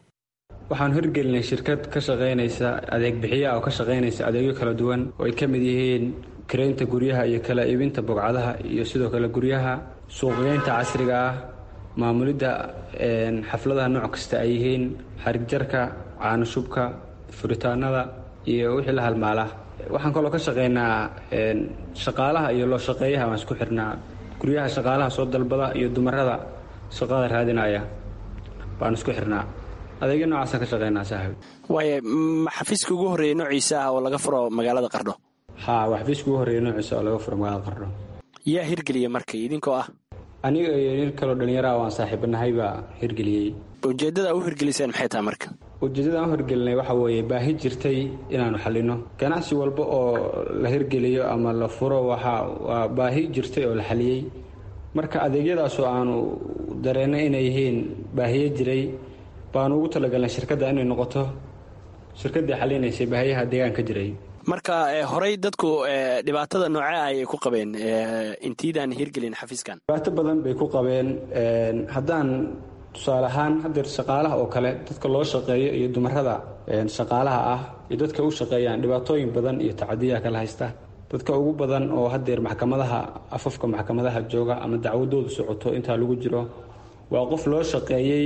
Speaker 14: waxaan hirgelinay shirkad ka shaqaynaysa adeeg bixiyaha oo ka shaqaynaysa adeegyo kala duwan oo ay ka mid yihiin karaynta guryaha iyo kala iibinta bogcadaha iyo sidoo kale guryaha suuqgeynta casriga ah maamulidda xafladaha nooc kasta ay yihiin xarigjarka caanoshubka furitaanada iyo wixii la halmaala waxaan kaloo ka shaqaynaa shaqaalaha iyo loo shaqeeyaha waan isku xirnaa guryaha shaqaalaha soo dalbada iyo dumarada shaqada raadinaya baan isku xirnaa adeegyo noocaasaan ka shaqaynaa saaxib
Speaker 15: waaya ma xafiiska ugu horreeyey noociisa ah oo laga furo magaalada qardho
Speaker 14: ha waa xafiiska ugu horreeya noociisa oo laga furo magaalada qardho
Speaker 15: yaa hirgeliya marka idinkoo ah
Speaker 14: aniga iyo nin kaloo dhallinyaraha waan saaxiibanahay baa hirgeliyey
Speaker 15: ujeeddada u hirgeliseen maxay tahay marka
Speaker 14: ujeeddada aan hirgelinay waxa weeye baahi jirtay inaanu xallino ganacsi walba oo la hirgeliyo ama la furo waxa waa baahi jirtay oo la xaliyey marka adeegyadaasoo aanu dareennay inay yihiin baahiyo jiray baanu ugu talagalnay shirkadda inay noqoto shirkaddii xalinaysay baahiyaha deegaanka jiray
Speaker 15: marka horey dadku dhibaatada noocee ah ayay ku qabeen intiidaan hirgelin xafiiskan
Speaker 14: dhibaato badan bay ku qabeen haddaan tusaale ahaan hadeer shaqaalaha oo kale dadka loo shaqeeyo iyo dumarada shaqaalaha ah iyo dadka u shaqeeyaan dhibaatooyin badan iyo tacadiyaa kala haysta dadka ugu badan oo hadeer maxkamadaha afafka maxkamadaha jooga ama dacwadoodu socoto intaa lagu jiro waa qof loo shaqeeyey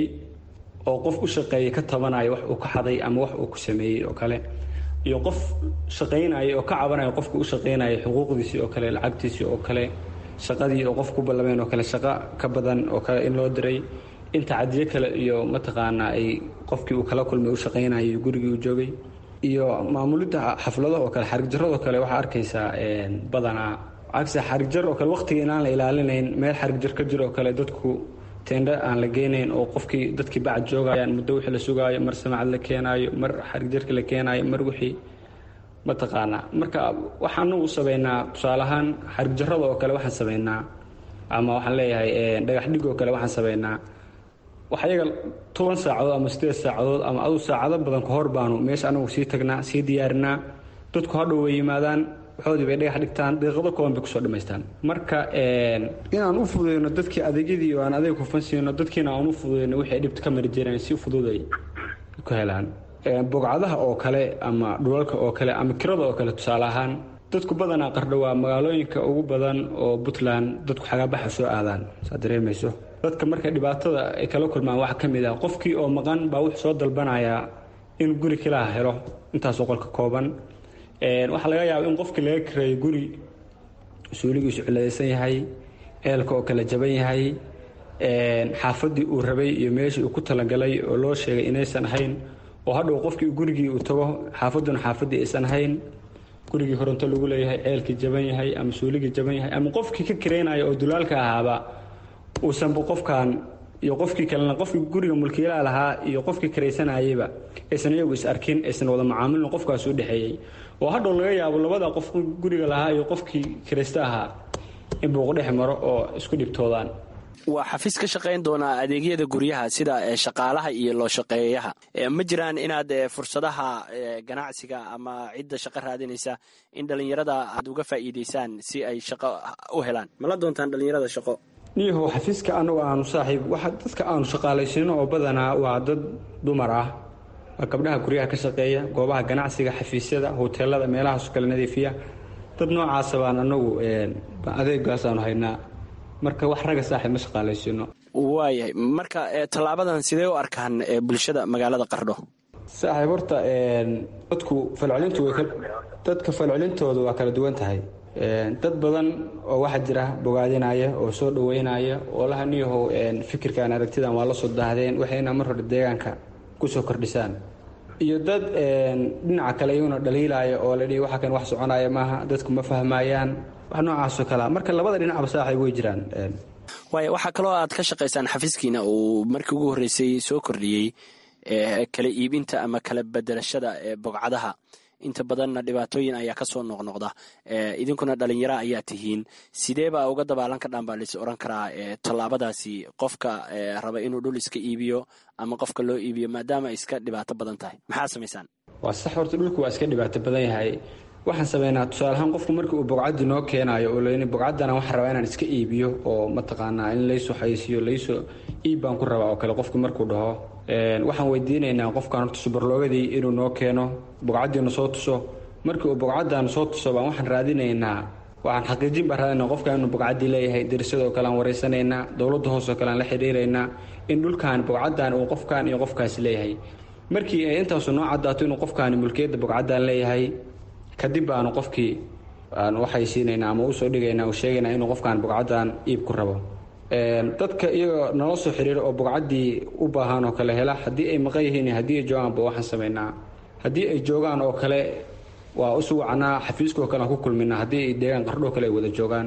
Speaker 14: oo qof u shaqeeyey ka tabanaya wax uu ka xaday ama wax uu ku sameeyey oo kale iyo qof shaqaynaya oo ka cabanaya qofka u shaqaynaya xuquuqdiisii oo kale lacagtiisii oo kale shaqadii oo qof ku ballameen oo kale shaqo ka badan oo kale in loo diray in tacadiyo kale iyo mataqaanaa ay qofkii uu kala kulmay u shaqaynayay gurigii uu joogay iyo maamulidda xaflado oo kale xarigjaradoo kale waxaa arkaysaa badanaa cagse xarigjar oo kale waqtiga inaan la ilaalinayn meel xarigjar ka jiro oo kale dadku teendha aan la geynayn oo qofkii dadkii bacad joogayaan muddo wixii la sugaayo mar samacad la keenaayo mar xarigjarka la keenaayo mar wixii mataqaanaa marka waxaanu u sameynaa tusaale ahaan xarigjarada oo kale waxaan sameynaa ama waxaan leeyahay dhagax dhig oo kale waxaan sameynaa wax iyaga toban saacadood ama sideed saacadood ama adu saacado badan ka hor baanu meesha anagu sii tagnaa sii diyaarinaa dadku hadhow way yimaadaan waxoodii bay dhagax dhigtaan daqiiqado kooban bay kusoo dhammaystaan marka inaan u fududeyno dadkii adeegyadii oo aan adeeg hufan siino dadkiina aan u fududeyno wixii ay dhibta ka mari jireen si fudud ay ku helaan bogcadaha oo kale ama dhulalka oo kale ama kirada oo kale tusaale ahaan dadku badanaa qardho waa magaalooyinka ugu badan oo puntland dadku xagaabaxa soo aadaan saad dareemayso dadka markay dhibaatada ay kala kulmaan waxaa ka mid ah qofkii oo maqan baa wuxuu soo dalbanayaa in guri kilaha helo intaasoo qolka kooban waxaa laga yaaba in qofkii laga kareeyo guri suuligiisu ciladaysan yahay ceelka oo kala jaban yahay xaafaddii uu rabay iyo meeshii uu ku talagalay oo loo sheegay inaysan ahayn oo hadhow qofkii gurigii uu tago xaafadduna xaafaddii aysan ahayn gurigii horonto lagu leeyahay ceelkii jaban yahay ama suuligii jaban yahay ama qofkii ka kiraynaya oo dulaalka ahaaba uusanba qofkan iyo qofkii kalena qofkii guriga mulkiilaha lahaa iyo qofkii kiraysanayayba aysan iyagu is arkin aysan wada macaamilin qofkaas u dhexeeyey oo hadhow laga yaabo labada qof guriga lahaa iyo qofkii kiraysta ahaa in buuq dhex maro oo isku dhibtoodaan
Speaker 15: waa xafiis ka shaqayn doonaa adeegyada guryaha sida shaqaalaha iyo loo shaqeeyaha ma jiraan inaad fursadaha ganacsiga ama cidda shaqo raadinaysa in dhallinyarada aad uga faa'iidaysaan si ay shaqo u helaan mala doontaan dhallinyarada shaqo
Speaker 14: niyahow xafiiska anagu aanu saaxiib waxa dadka aanu shaqaalaysiino oo badanaa waa dad dumar ah waa gabdhaha guryaha ka shaqeeya goobaha ganacsiga xafiisyada hoteelada meelahaasu kala nadiifiya dad noocaasa baan anagu adeegaasaanu haynaa marka wax ragga saaxiib ma shaqaalaysiino
Speaker 15: waayahay marka tallaabadan sidee u arkaan bulshada magaalada qardho
Speaker 14: saaxiib horta dadku falcelintu way dadka falcelintooda waa kala duwan tahay dad badan oo waxaa jira bogaadinaya oo soo dhaweynaya oo laha niyahow fikirkan aragtidan waa la soo daahdeen waxayna mar hore deegaanka kusoo kordhisaan iyo dad dhinaca kale iyaguna dhaliilaya oo la dhihi waxa kan wax soconaya maaha dadku ma fahmayaan wax noocaasoo kalea marka labada dhinacba saaxiib way jiraan
Speaker 15: waaya waxaa kaloo aad ka shaqaysaan xafiiskiina uu markii ugu horreysay soo kordhiyey kala iibinta ama kala bedelashada bogcadaha inta badanna dhibaatooyin ayaa kasoo noqnoqda idinkuna dhalinyaro ayaa tihiin sideebaa uga dabaalan ka dhaan baa lais oran karaa tallaabadaasi qofka raba inuu dhul iska iibiyo ama qofka loo iibiyo maadaama ay iska dhibaato badan tahay maxaa samaysaan
Speaker 14: waa sax horta dhulku waa iska dhibaato badan yahay waxaan sameynaa tusaale ahaan qofku markii uu bogcaddii noo keenaayo oo leyni bogcaddana waxaan rabaa inaan iska iibiyo oo mataqaanaa in laysoo xayisiyo laysoo iib baan ku rabaa oo kale qofku markuu dhaho waxaan weydiinaynaa qofkan horta subarloogadii inuu noo keeno bogcaddiina soo tuso markii uu bogcaddan soo tuso baan waxaan raadinaynaa waxaan xaqiijin baan raadinaa qofkan inuu bogcaddii leeyahay darisadoo kale aan wareysanaynaa dowladda hoosoo kale aan la xidhiiraynaa in dhulkan bogcaddan uu qofkan iyo qofkaasi leeyahay markii ay intaasu noo caddaato inuu qofkaani mulkiyadda bogcaddan leeyahay kadib baanu qofkii aan waxaysiinaynaa ama usoo dhigaynaa uu sheegaynaa inuu qofkan bogcaddan iib ku rabo dadka iyagoo nala soo xiriira oo bogcaddii u baahan oo kale hela haddii ay maqan yihiin haddii ay joogaanba waxaan samaynaa haddii ay joogaan oo kale waa usu wacnaa xafiiskoo kale aan ku kulminaa haddii ay deegaan qardhoo kale ay wada joogaan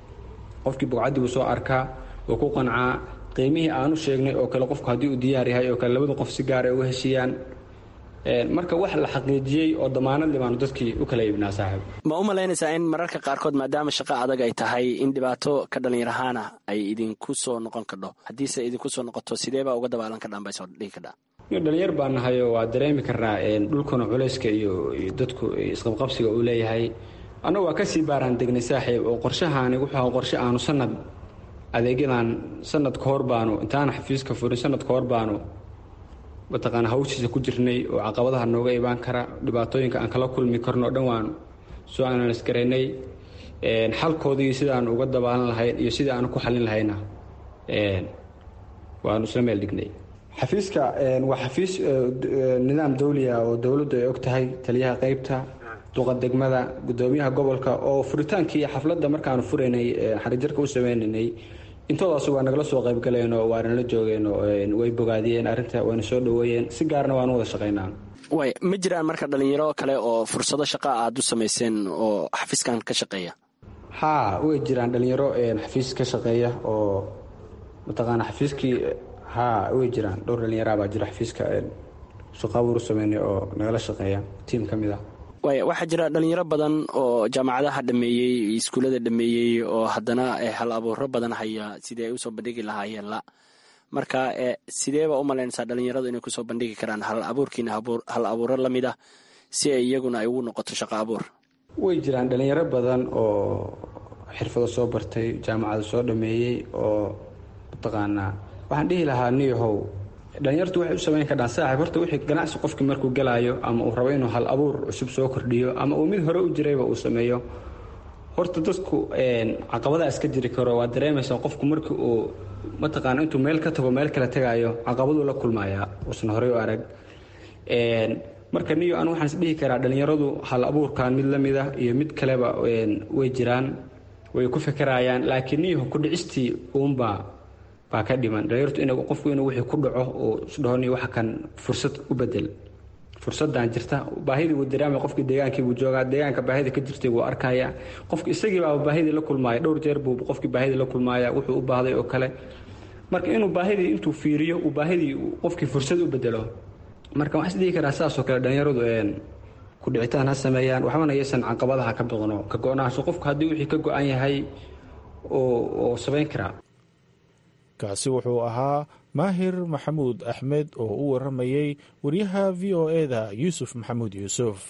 Speaker 14: qofkii bogcaddii buu soo arkaa wuu ku qancaa qiimihii aanu sheegnay oo kale qofku haddii uu diyaar yahay oo kale labada qof si gaara ay uga heshiiyaan marka wax la xaqiijiyey oo damaanadii baanu dadkii u kala iibnaa saaxiib
Speaker 15: ma u malaynaysaa in mararka qaarkood maadaama shaqo adag ay tahay in dhibaato ka dhallinyarahaana ay idinku soo noqon kadho haddiise idinku soo noqoto sideebaa uga dabaalan kadhaan bay soo dhihi kadhaa
Speaker 14: dhalinyar baa nahayo waa dareemi karnaa dhulkuna culayska iyo dadku isqabqabsiga uu leeyahay annagu waa kasii baaraan degnay saaxiib oo qorshahaani wuxuu qorshe aanu sanad adeegyadan sanad ka hor baanu intaana xafiiska furin sanad ka hor baanu mataqaana hawshiisa ku jirnay oo caqabadaha nooga imaan kara dhibaatooyinka aan kala kulmi karno o dhan waan soo analis garaynay xalkoodii sidaanu uga dabaalan lahayn iyo sidii aanu ku xalin lahayna waanu isla meel dhignay xafiiska waa xafiis nidaam dawliya oo dowladdu ay og tahay taliyaha qeybta duqa degmada gudoomiyaha gobolka oo furitaankii xafladda markaanu furaynay xarijarka u sameynaynay intoodaas waa nagala soo qaybgaleenoo waana la joogeenoo way bogaadiyeen arrinta wayna soo dhaweeyeen si gaarna waanu wada shaqaynaa
Speaker 15: way ma jiraan marka dhalinyaro kale oo fursado shaqa aad u samayseen oo xafiiskan ka shaqeeya
Speaker 14: haa way jiraan dhalinyaro xafiis ka shaqeeya oo mataqaana xafiiskii haa way jiraan dhowr dhalinyaraa baa jira xafiiska shaqaabuur u sameynay oo nagala shaqeeya tiim ka mid ah
Speaker 15: waaya waxaa jira dhalinyaro badan oo jaamacadaha dhameeyey iskuullada dhameeyey oo haddana hal abuuro badan haya sidii ay usoo bandhigi lahaayeen la marka sideeba u malaynaysaa dhalinyaradu inay kusoo bandhigi karaan hal abuurkiina hal abuuro la mid ah si ay iyaguna ay ugu noqoto shaqo abuur
Speaker 14: way jiraan dhalinyaro badan oo xirfado soo bartay jaamacada soo dhameeyey oo mataqaanaa waxaan dhihi lahaa niyahow dhalinyartu waxay u samayn kardhaan saaxib horta wixii ganacsi qofkii markuu galaayo ama uu rabo inuu hal abuur cusub soo kordhiyo ama uu mid hore u jirayba uu sameeyo horta dadku caqabadaa iska jiri karo waa dareemaysaa qofku markii uu mataqaana intuu meel ka tago meel kale tagaayo caqabaduu la kulmayaa uusan horey u arag marka niyo anu waxaan is dhihi karaa dhalinyaradu hal abuurkan mid la mid ah iyo mid kaleba way jiraan way ku fekerayaan laakiin niyahu ku dhicistii uunbaa baa ka dhiman dhalinyartu in qofku inuu wixii ku dhaco oo isdhahoni waxa kan fursad u bedel fursadan jirta baahidii wuu dareemaya qofkii deegaankii buu joogaa deegaanka baahida ka jirtay wuu arkaya qofki isagii baa baahidii la kulmaaya dhowr jeer buu qofkii baahidii la kulmaaya wuxuu u baahday oo kale marka inuu baahidii intuu fiiriyo uu baahidii qofkii fursad u bedelo marka waxaan isdhihi karaa sidaasoo kale dhalinyaradu ku dhicitaan ha sameeyaan waxbana yaysan caqabadaha ka biqno ka go-naansho qofku haddii wixii ka go-an yahay oo samayn karaa
Speaker 11: kaasi wuxuu ahaa maahir maxamuud axmed oo u waramayey wariyaha v o eda yuusuf maxamuud yuusuf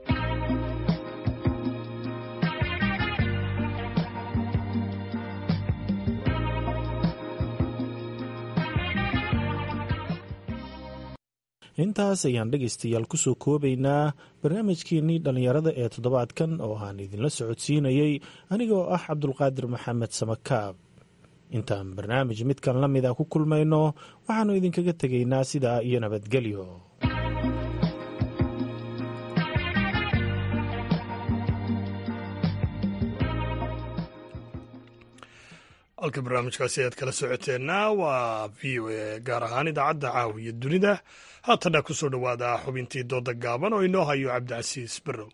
Speaker 11: intaas ayaan dhegaystayaal kusoo koobaynaa barnaamijkeenii dhallinyarada ee toddobaadkan oo aan idinla socodsiinayey anigoo ah cabdulqaadir maxamed samakaab intaan barnaamij midkan la mida ku kulmayno waxaannu idinkaga tegaynaa sidaa iyo nabadgelyo
Speaker 1: halka barnaamijkaasi ayaad kala socoteenna waa v o a gaar ahaan idaacadda caawiya dunida haatana ku soo dhowaada xubintii dooda gaaban oo inoo hayo cabdicasiis barrow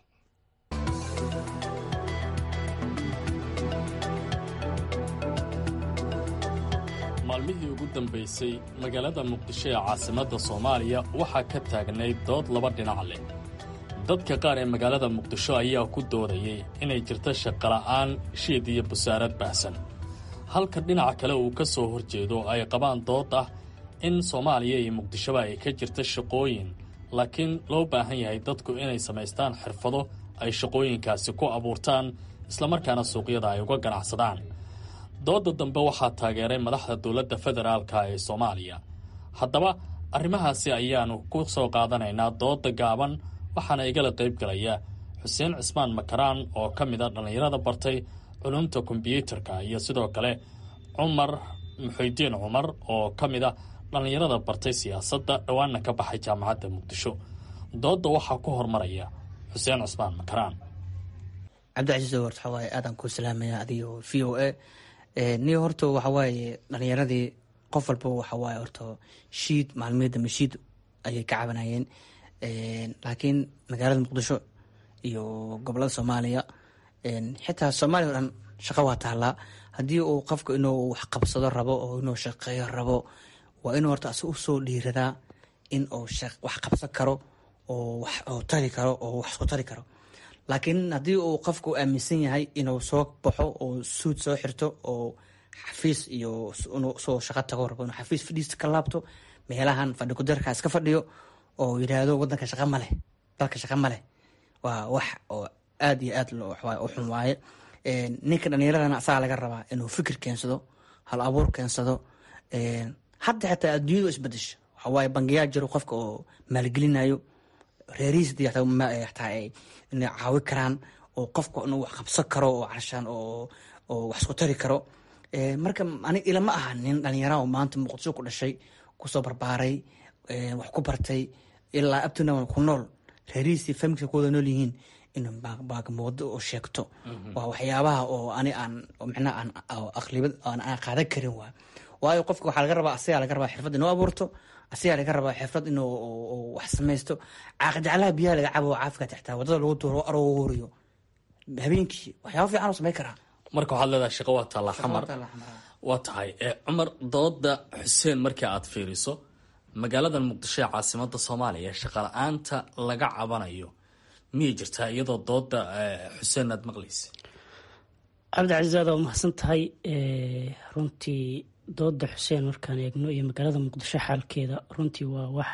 Speaker 16: maalmihii ugu dambaysay magaalada muqdisho ee caasimadda soomaaliya waxaa ka taagnayd dood laba dhinac leh dadka qaar ee magaalada muqdisho ayaa ku doodayay inay jirto shaqola'aan shiid iyo busaarad baahsan halka dhinaca kale uu ka soo horjeedo ay qabaan dood ah in soomaaliya iyo muqdishoba ay ka jirto shaqooyin laakiin loo baahan yahay dadku inay samaystaan xirfado ay shaqooyinkaasi ku abuurtaan islamarkaana suuqyada ay uga ganacsadaan doodda dambe waxaa taageeray madaxda dowladda federaalka ee soomaaliya haddaba arrimahaasi ayaannu ku soo qaadanaynaa doodda gaaban waxaana igala qayb galaya xuseen cismaan makaraan oo ka mid a dhallinyarada bartay culumta kombyuutarka iyo sidoo kale cumar muxuudiin cumar oo ka mid a dhallinyarada bartay siyaasadda dhowaanna ka baxay jaamacadda muqdisho doodda waxaa ku hormaraya xuseen cismaan makaraan
Speaker 17: cabdicasiis wart waxaa waaye aadaan kuu salaamaya adigo v o a ni horta waxa waaye dhalinyaradii qof walba waxa waaye horta shiid maalmihii dambe shiid ayay ka cabanayeen laakiin magaalada muqdisho iyo gobolada soomaaliya xitaa soomaaliya o dhan shaqo waa taallaa haddii uu qofka inuu wax qabsado rabo oo inuu shaqeeyo rabo waa inuu horta asi usoo dhiiradaa in uu wax qabsan karo oo wax tari karo oo wax isku tari karo laakiin haddii uu qofku aaminsan yahay inuu soo baxo oo suud soo xirto oo xafiis iyo inuu soo shaqo tago rabo inuu xafiis fadhiista ka laabto meelahan fadhi kudarka iska fadhiyo oo yidhaahdo wadanka shaqa ma leh dalka shaqa ma leh waa wax oo aad iyo aad u xun waaye ninka dhallinyaradana asagaa laga rabaa inuu fikir keensado hal abuur keensado hadda xitaa adduunyadu isbedesho waxa waaye bangiyaa jiro qofka oo maalgelinayo reerihiis taa inay caawi karaan oo qofka inuu wax qabsan karo oo carshaan oo oo wax isku tari karo marka anig ilama aha nin dhalinyara oo maanta muqdisho ku dhashay kusoo barbaaray wax ku bartay ilaa abtuna ku nool reerihiisii familkiisa ku wada nool yihiin in baagmoodo oo sheegto waa waxyaabaha oo ani aan micnaha aan aqlibad aan qaadan karin waa waayo qofka waxaa laga rabaa asigaa laga rabaa xirfad inuu abuurto asigaa laga rabaa xirfad inuu wax samaysto caaqijaclaha biyaha laga cabo caafika xitaa wadada lagu duuro arooriyo habeenkii waxyaaba fiican oo samayn karaa
Speaker 16: marka waxaad leedahay shaqo waa taallaa xamar waa tahay cumar dooda xuseen markii aad fiiriso magaalada muqdisho ee caasimada soomaaliya shaqala-aanta laga cabanayo miyay jirtaa iyadoo dooda xuseen aad maqlaysa
Speaker 18: cabdicasiis aad waa mahadsan tahay runtii dooda xuseen markaan eegno iyo magaalada muqdisho xaalkeeda runtii waa wax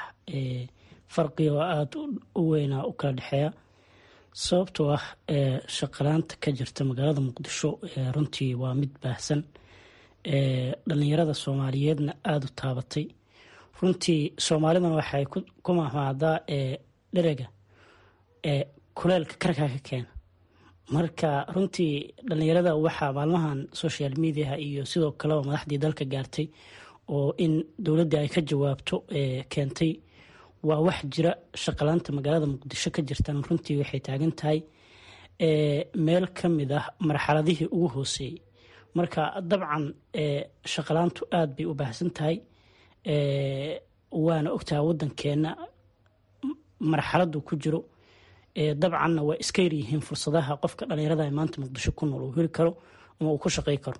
Speaker 18: farqiga oo aada u weynaa u kala dhexeeya sababtoo ah shaqalaanta ka jirta magaalada muqdisho runtii waa mid baahsan dhalinyarada soomaaliyeedna aada u taabatay runtii soomaalidana waxay ku mahmaadaa dherega kuleelka karkaa ka keena marka runtii dhalinyarada waxaa maalmahan social mediaha iyo sidoo kaleba madaxdii dalka gaartay oo in dowladda ay ka jawaabto keentay waa wax jira shaqalaanta magaalada muqdisho ka jirtan runtii waxay taagan tahay meel ka mid ah marxaladihii ugu hooseeyey marka dabcan shaqalaantu aada bay u baahsan tahay waana ogtaha waddankeenna marxaladdu ku jiro dabcanna waa iska yaryihiin fursadaha qofka dhallinyarada ee maanta muqdisho ku nool uu heli karo ama uu ku shaqey karo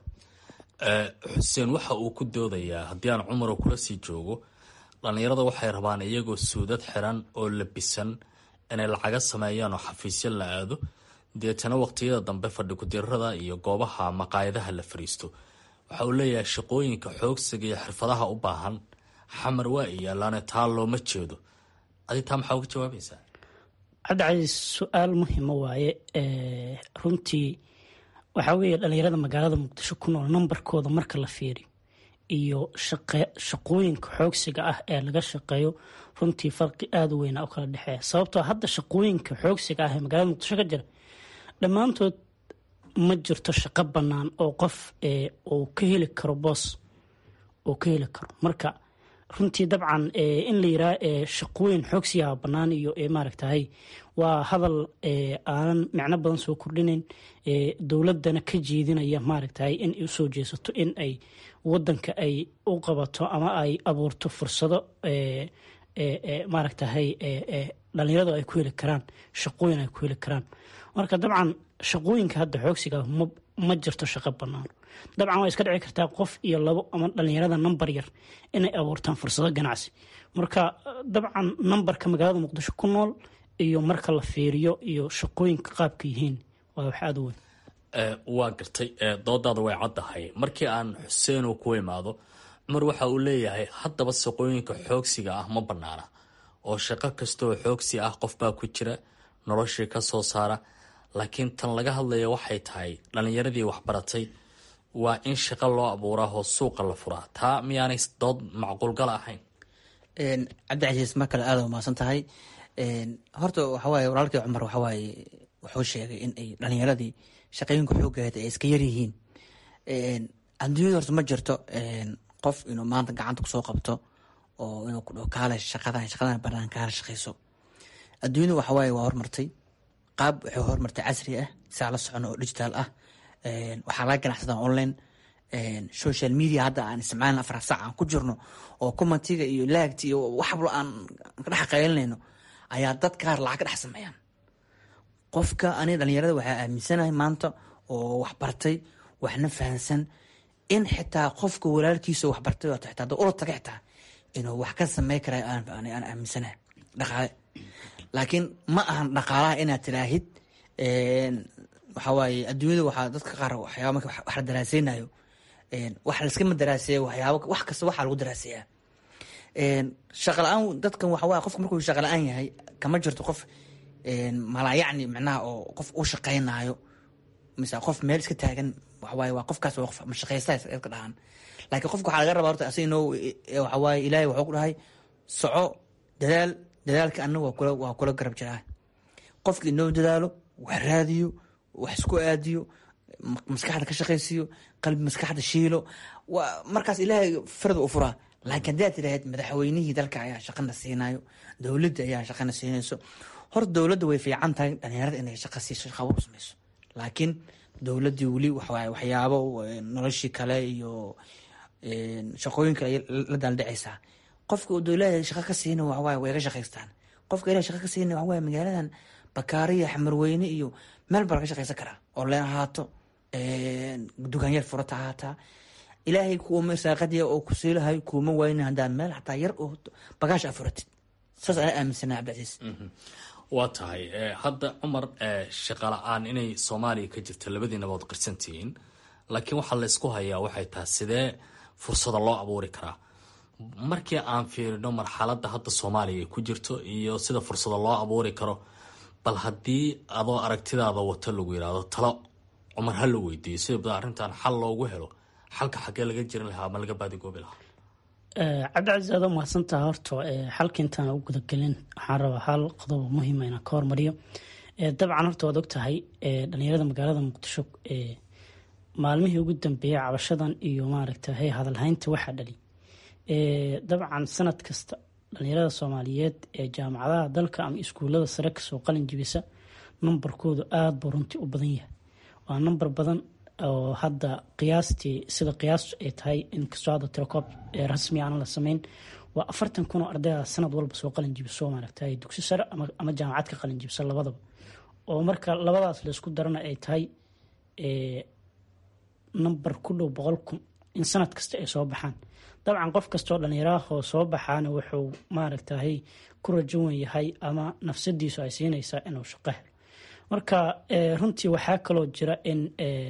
Speaker 16: xuseen waxa uu ku doodayaa haddii aan cumaro kula sii joogo dhallinyarada waxay rabaan iyagoo suudad xiran oo labisan inay lacaga sameeyaan oo xafiisyo la aado deetana waqtiyada dambe fadhi kudirada iyo goobaha maqaayadaha la fariisto waxa uu leeyahay shaqooyinka xoogsiga iyo xirfadaha u baahan xamar waa iyaalaane taa looma jeedo adi taa maxaa uga jawaabaysaa
Speaker 18: cabdicasiis su-aal muhima waaye runtii waxaa weeye dhallinyarada magaalada muqdisho ku nool nambarkooda marka la fiiriyo iyo shaqooyinka xoogsiga ah ee laga shaqeeyo runtii farqi aada u weyna u kala dhexeeya sababtoo hadda shaqooyinka xoogsiga ah ee magaalada muqdisho ka jira dhammaantood ma jirto shaqo bannaan oo qof uu ka heli karo boos uu ka heli karo marka runtii dabcan in la yiraa shaqooyin xoogsigaha bannaan iyo maaragtahay waa hadal aanan micno badan soo kordhinayn dowladana ka jeedinaya maaragtahay in ay usoo jeesato in ay wadanka ay u qabato ama ay abuurto fursado maaragtahay dhalinyaradu ay ku heli karaan shaqooyin ay ku heli karaan marka dabcan shaqooyinka hadda xoogsiga ma jirto shaqo bannaan dabcan waa iska dhici kartaa qof iyo labo ama dhalinyarada nambar yar inay abuurtaan fursado ganacsi marka dabcan nambarka magaalada muqdisho ku nool iyo marka la fiiriyo iyo shaqooyinka qaabka yihiin waa wax aada u weyn
Speaker 16: waa gartay doodaada way caddahay markii aan xuseenow ku imaado cumar waxa uu leeyahay haddaba shaqooyinka xoogsiga ah ma bannaana oo shaqo kastaoo xoogsi ah qofbaa ku jira noloshii ka soo saara laakiin tan laga hadlaya waxay tahay dhallinyaradii waxbaratay waa in shaqo loo abuuraa oo suuqa la furaa taa miyaanay dood macquulgala ahayn
Speaker 17: cabdicasiis mar kale aada umaasan tahay horta waxawaaye walaalkii cumar waxawaaye wuxuu sheegay in ay dhalinyaradii shaqooyinka xoogaheed ay iska yaryihiin adduunyada horta ma jirto qof inuu maanta gacanta kusoo qabto oo inuu ku dhaho kaale shaqadan shaqadan banaan kaala shaqeyso adduunyada waxawaaye waa hormartay qaab waxay hormartay casri ah saa la socono oo digital ah waxaa laga ganacsadaa online social media hadda aan isticmaalin afar saac aan ku jirno oo commentiga iyo laagti iyo waxblo aan ka dhex qaylinayno ayaa dad qaar lacag ka dhex sameeyaan qofka ani dhalinyarada waxaa aaminsanahay maanta oo waxbartay waxna fahansan in xitaa qofka walaalkiisa waxbartay xitaa da ula taga xitaa inuu wax ka samey kara aan aaminsanahay dhaqaale laakiin ma ahan dhaqaalaha inaad tiraahid waxawaaye adduunyada waxaa dadka qaar waxyaaba marka wax la daraaseynayo wax laiskama daraaseeya waxyaaba wax kasta waxaa lagu daraaseeyaa shaqa la-aan dadkan waxawaaye qofka markuu shaqa la-aan yahay kama jirto qof malaayacni micnaha oo qof u shaqeynayo mise qof meel iska taagan waxawaaye waa qofkaas waa qof mashaqeysta ka dhahan laakiin qofka waxaa laga rabaa horta asig inoo waxawaaye ilaahay wuxuu ku dhahay soco dadaal dadaalka annaga waa kula waa kula garab jiraa qofka inoo dadaalo wax raadiyo wax isku aadiyo maskaxda ka shaqaysiiyo qalbi maskaxda shiilo waa markaas ilaahay farda u furaa laakiin haddaad tidhaahd madaxweynihii dalka ayaa shaqana siinayo dowladda ayaa shaqana siinayso horta dowladda way fiican tahay dhalinyarada inay shaqa siiso shaqaabo u samayso laakiin dowladdii weli waxawaaye waxyaabo noloshii kale iyo shaqooyin kale la daaldhacaysaa qofka uu dowlada shaqa ka siina waxawaaye way ga shaqaystaan qofka ilahay shaqa ka siina waxawaaye magaaladan bakaariya xamarweyne iyo meel baa laga shaqaysan karaa oo leen ahaato dukaanyar furata ahaataa ilaahay kuuma saaqadiya oo ku siilahay kuuma waynin haddaa meel xataa yar oo bagaash a furatid saas anaa aaminsanaa cabdicasiis
Speaker 16: waa tahay hadda cumar shaqa la-aan inay soomaaliya ka jirta labadiinaba od qirsantihiin laakiin waxaa laysku hayaa waxay tahay sidee fursada loo abuuri karaa markii aan fiirino marxaladda hadda soomaaliya ay ku jirto iyo sida fursada loo abuuri karo bal haddii adoo aragtidaada wato lagu yidhaahdo talo cumar ha la weydiiyo sida arrintan xal loogu helo xalka xaggee laga jirin lahaa ama laga baadigoobi lahaa
Speaker 18: cabdicasiis aad mahadsantaha horta xalka intaan u gudagelin waxaan rabaa hal qodobo muhiima inaan ka hormariyo dabcan horta waad ogtahay dhalinyarada magaalada muqdisho maalmihii ugu dambeeyay cabashadan iyo maaragta hey hadalhaynta waxaa dhali dabcan sanad kasta dhalinyarada soomaaliyeed ee jaamacadaha dalka ama iskuulada sare kasoo qalin jibisa numbarkoodu aada buu runtii u badan yahay waa number badan oo hadda qiyaastii sida qiyaastu ay tahay inkastoo hadda tirakoob rasmi aan la sameyn waa afartan kun oo ardayda sanad walba soo qalin jibiso maaragtay dugsi sare ama jaamacad ka qalin jibisa labadaba oo marka labadaas laysku darana ay tahay number ku dhow boqol kun in sanad kasta ay soo baxaan dabcan qof kastoo dhallinyarahoo soo baxaana wuxuu maaragtahay ku rajowan yahay ama nafsadiisu ay siinaysaa inuu shaqo helo marka runtii waxaa kaloo jira in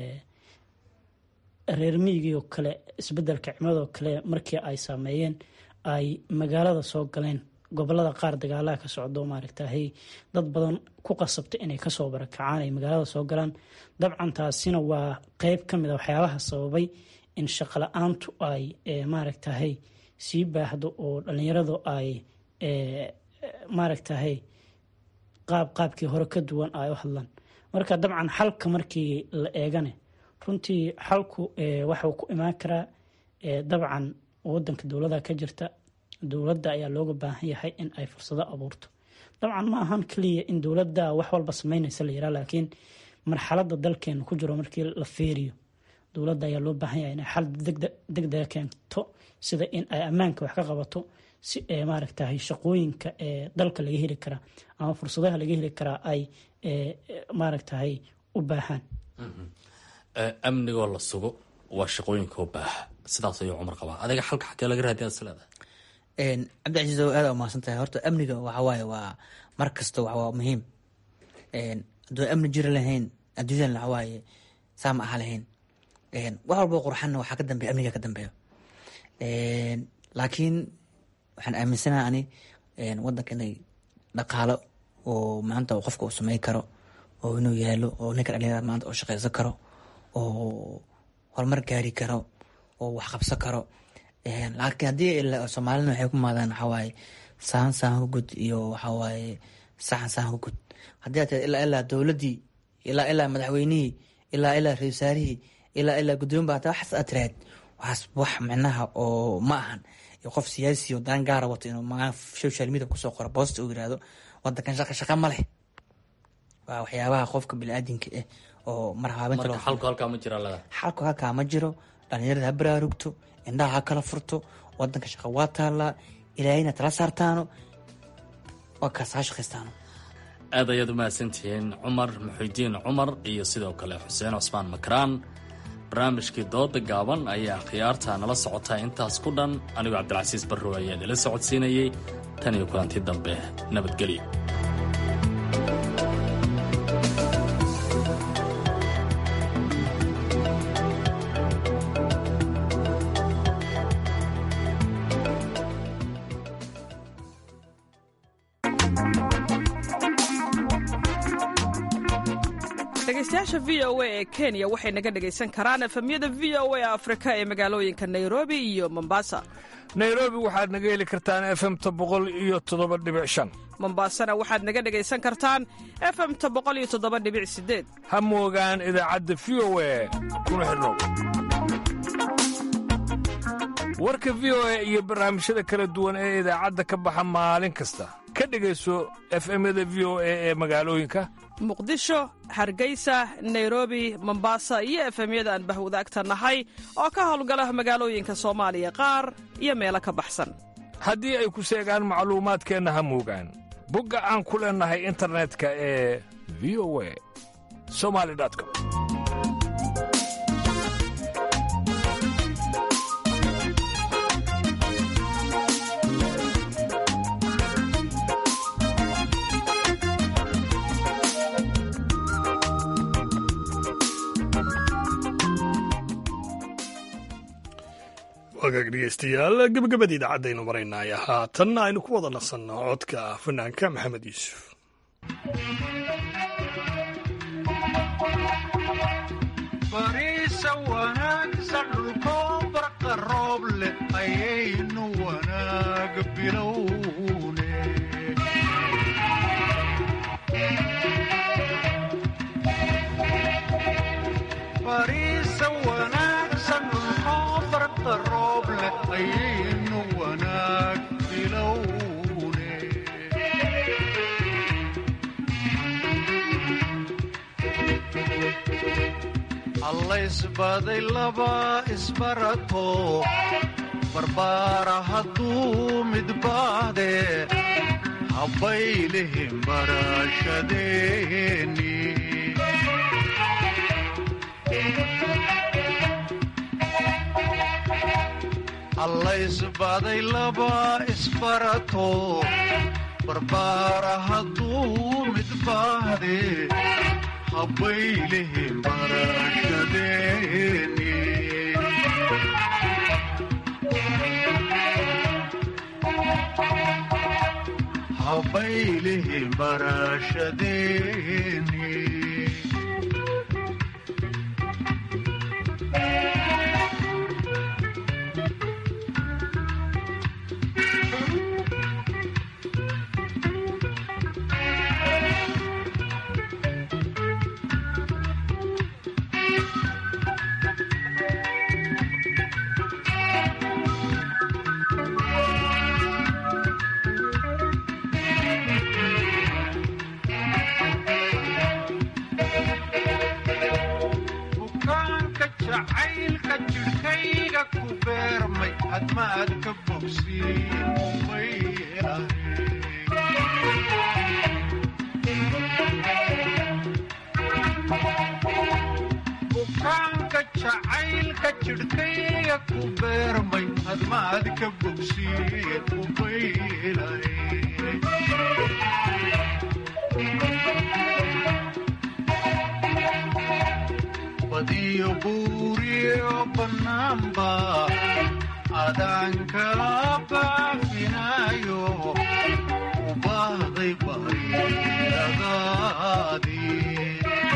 Speaker 18: reer miigii oo kale isbedelka cimilado kale markii ay saameeyeen ay magaalada soo galeen gobolada qaar dagaalaha ka socdo maaragtahay dad badan ku qasabta inay kasoo barakacaan ay magaalada soo galaan dabcan taasina waa qeyb ka mid a waxyaabaha sababay in shaqala-aantu ay maaragtahay sii baahdo oo dhalinyaradu ay maaragtahay qaab qaabkii hore ka duwan ay u hadlaan marka dabcan xalka markii la eegane runtii xalku waxuu ku imaan karaa dabcan wadanka dowlada ka jirta dowladda ayaa looga baahan yahay in ay fursado abuurto dabcan ma ahan keliya in dowladda wax walba sameynaysa la yiraa laakiin marxalada dalkeena ku jiro markii la feeriyo dowladda ayaa loo baahan yahay inay xal degdega keento sida in ay ammaanka wax ka qabato si maaragtahay shaqooyinka ee dalka laga heli karaa ama fursadaha laga heli karaa ay maaragtahay u baahaan
Speaker 16: amnigoo la sugo waa shaqooyinka u baaha sidaas ayuu cumar qabaa adiga xalka xagee laga raadiya is leedahay
Speaker 17: cabdicasiis oo aada umahadsan tahay horta amniga waxawaaye waa mar kasta waa muhiim hadduu amni jiri lahayn adduunyadan waxawaaye saa ma aha lahayn wax walbo qurxanna waxaa ka dambeya amniga ka dambeeyo laakiin waxaan aaminsanaha ani wadanka inay dhaqaalo oo maanta qofka uu samey karo oo inuu yaalo oo ninka dhalinyarada maanta oo shaqeysan karo oo horumar gaari karo oo wax qabsan karo laakiin haddii soomaalina waxay ku maadaan waxawaaye saan saan ku gud iyo waxawaaye saxan saxan ku gud haddii aad ilaa ilaa dowladdii ilaa ilaa madaxweynihii ilaa ilaa ra wasaarihii ilaa ilaa gudoomin baa hataa waxaas aad tiraahd waxaas wax micnaha oo ma ahan qof siyaasi oo daan gaara wato inuu magaa social media kusoo qoro boosta uu yirahdo wadankan shaqa shaqa ma leh waa waxyaabaha qofka biniaadinka ah oo mar haabinta
Speaker 16: marka xalku halkaa ma jira lada
Speaker 17: xalku halkaa ma jiro dhalinyarada ha baraarugto indhaha ha kala furto wadanka shaqa waa taallaa ilaahayna tala saartaano waa kaas ha shaqaystaano
Speaker 16: aad ayaad umahadsantihiin cumar muxidiin cumar iyo sidoo kale xuseen cusmaan makraan barnaamijkii dooda gaaban ayaa khiyaarta nala socotaa intaas ku dhan anigoo cabdilcasiis barrow ayaa idinla socodsiinayey tan iyo kulantii dambe nabadgelyo
Speaker 10: dhegeystayaasha v o a ee kenya waxay naga dhegaysan karaan efemyada v o a afrika ee magaalooyinka nairobi iyo mombasa
Speaker 19: nairobi waxaad naga heli kartaan efemta boqol iyo toddoba dhibic shan
Speaker 10: mombasana waxaad naga dhegaysan kartaan efemta boqol iyo toddoba dhibic sideed
Speaker 19: ha moogaan idaacadda v o a kuna xidhnow warka v o a iyo barnaamijyada kala duwan ee idaacadda ka baxa maalin kasta ka dhegayso efemyada v o a ee magaalooyinka
Speaker 10: muqdisho hargeysa nairobi mombasa iyo efemyada aan bahwadaagta nahay oo ka howlgala magaalooyinka soomaaliya qaar iyo meelo ka baxsan
Speaker 19: haddii ay ku seegaan macluumaadkeenna ha moogaan bogga aan ku leennahay internetka ee v o a somali com
Speaker 1: wagaag dhegeystayaal gebagabadii idaacadaynu maraynay haatanna aynu ku wada nasanno codka fanaanka maxamed yuusuf
Speaker 20: bariisa wanaagsan dhulkoo barqa roob leh ayaynu wanaag bilowne bariisa wanaagsan dhulkoo barqa roob leh ayaynu wanaag bilowne allaysbaday laba isbarato barbaara hadduu midbaade habbaylihin barashadeeni allaysbaday laba isbarato barbaara hadduu midbaade habbaylihin barashadeeni habbaylihin barashadeeni bukaanka jacaylka jidhkayga ku beermay hadmaad ka bogsiin umay bukaanka jacaylka jidhkayga ku beermay hadmaad ka bogsiin umay badiyo buuriyo bannaanba adaanka baafinayo u baahday barilagaadii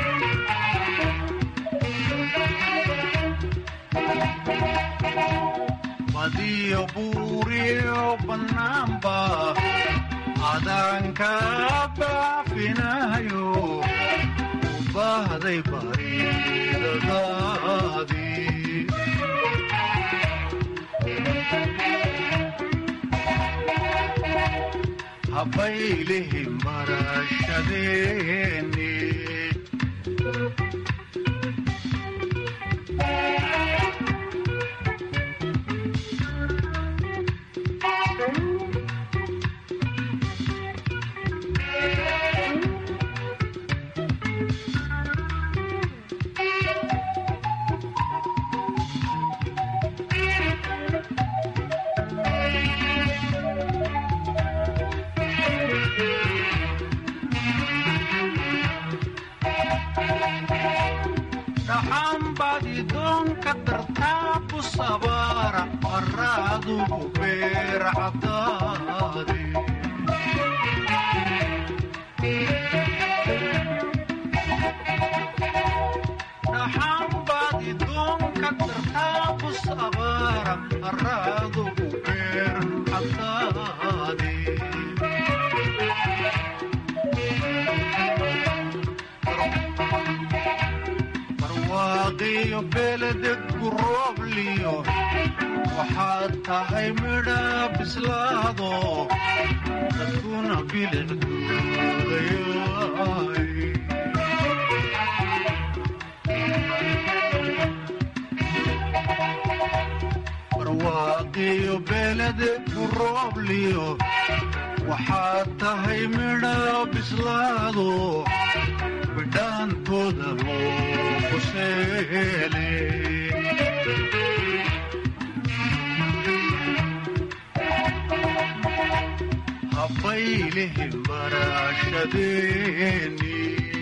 Speaker 20: badiyo buuriyo bannaanba adaanka baafinayo u baahday barilagaadii habbaylihin barashadeeni dhaxanbaadi doonka dartaabu sabaara qaraadugu beer cabdaade dhaxanbaadi doonka dartaabu sabaara qaraadugu beer cabdaade barwaaqiyo beledegku roobliyo waxaad tahay midha bislaado dadkuna bilicduudayaay barwaaqiyo beledegku roobliyo waxaad tahay midha bislaado bidhaantooda loo kuseele habbaylihin barashadeeni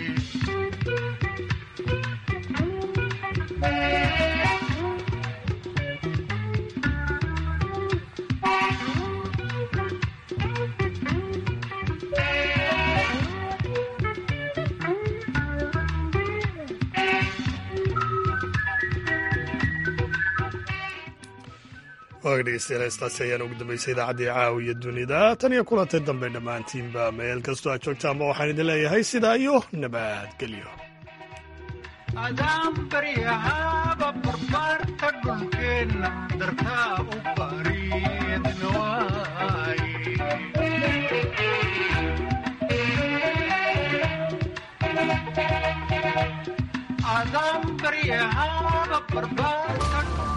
Speaker 1: waaga dhegeystayaal heestaasi ayaan ugu dambeysay idaacaddii caawiya dunida tan iyo kulantay dambe dhammaantiinba meel kastoo aad joogtaanba waxaan idin leeyahay sidaa iyo nabadgelyo
Speaker 20: adaan baryahaaba barbaarta dhulkeenna dartaa u bariidna waaye adan baryahaaba barbaarka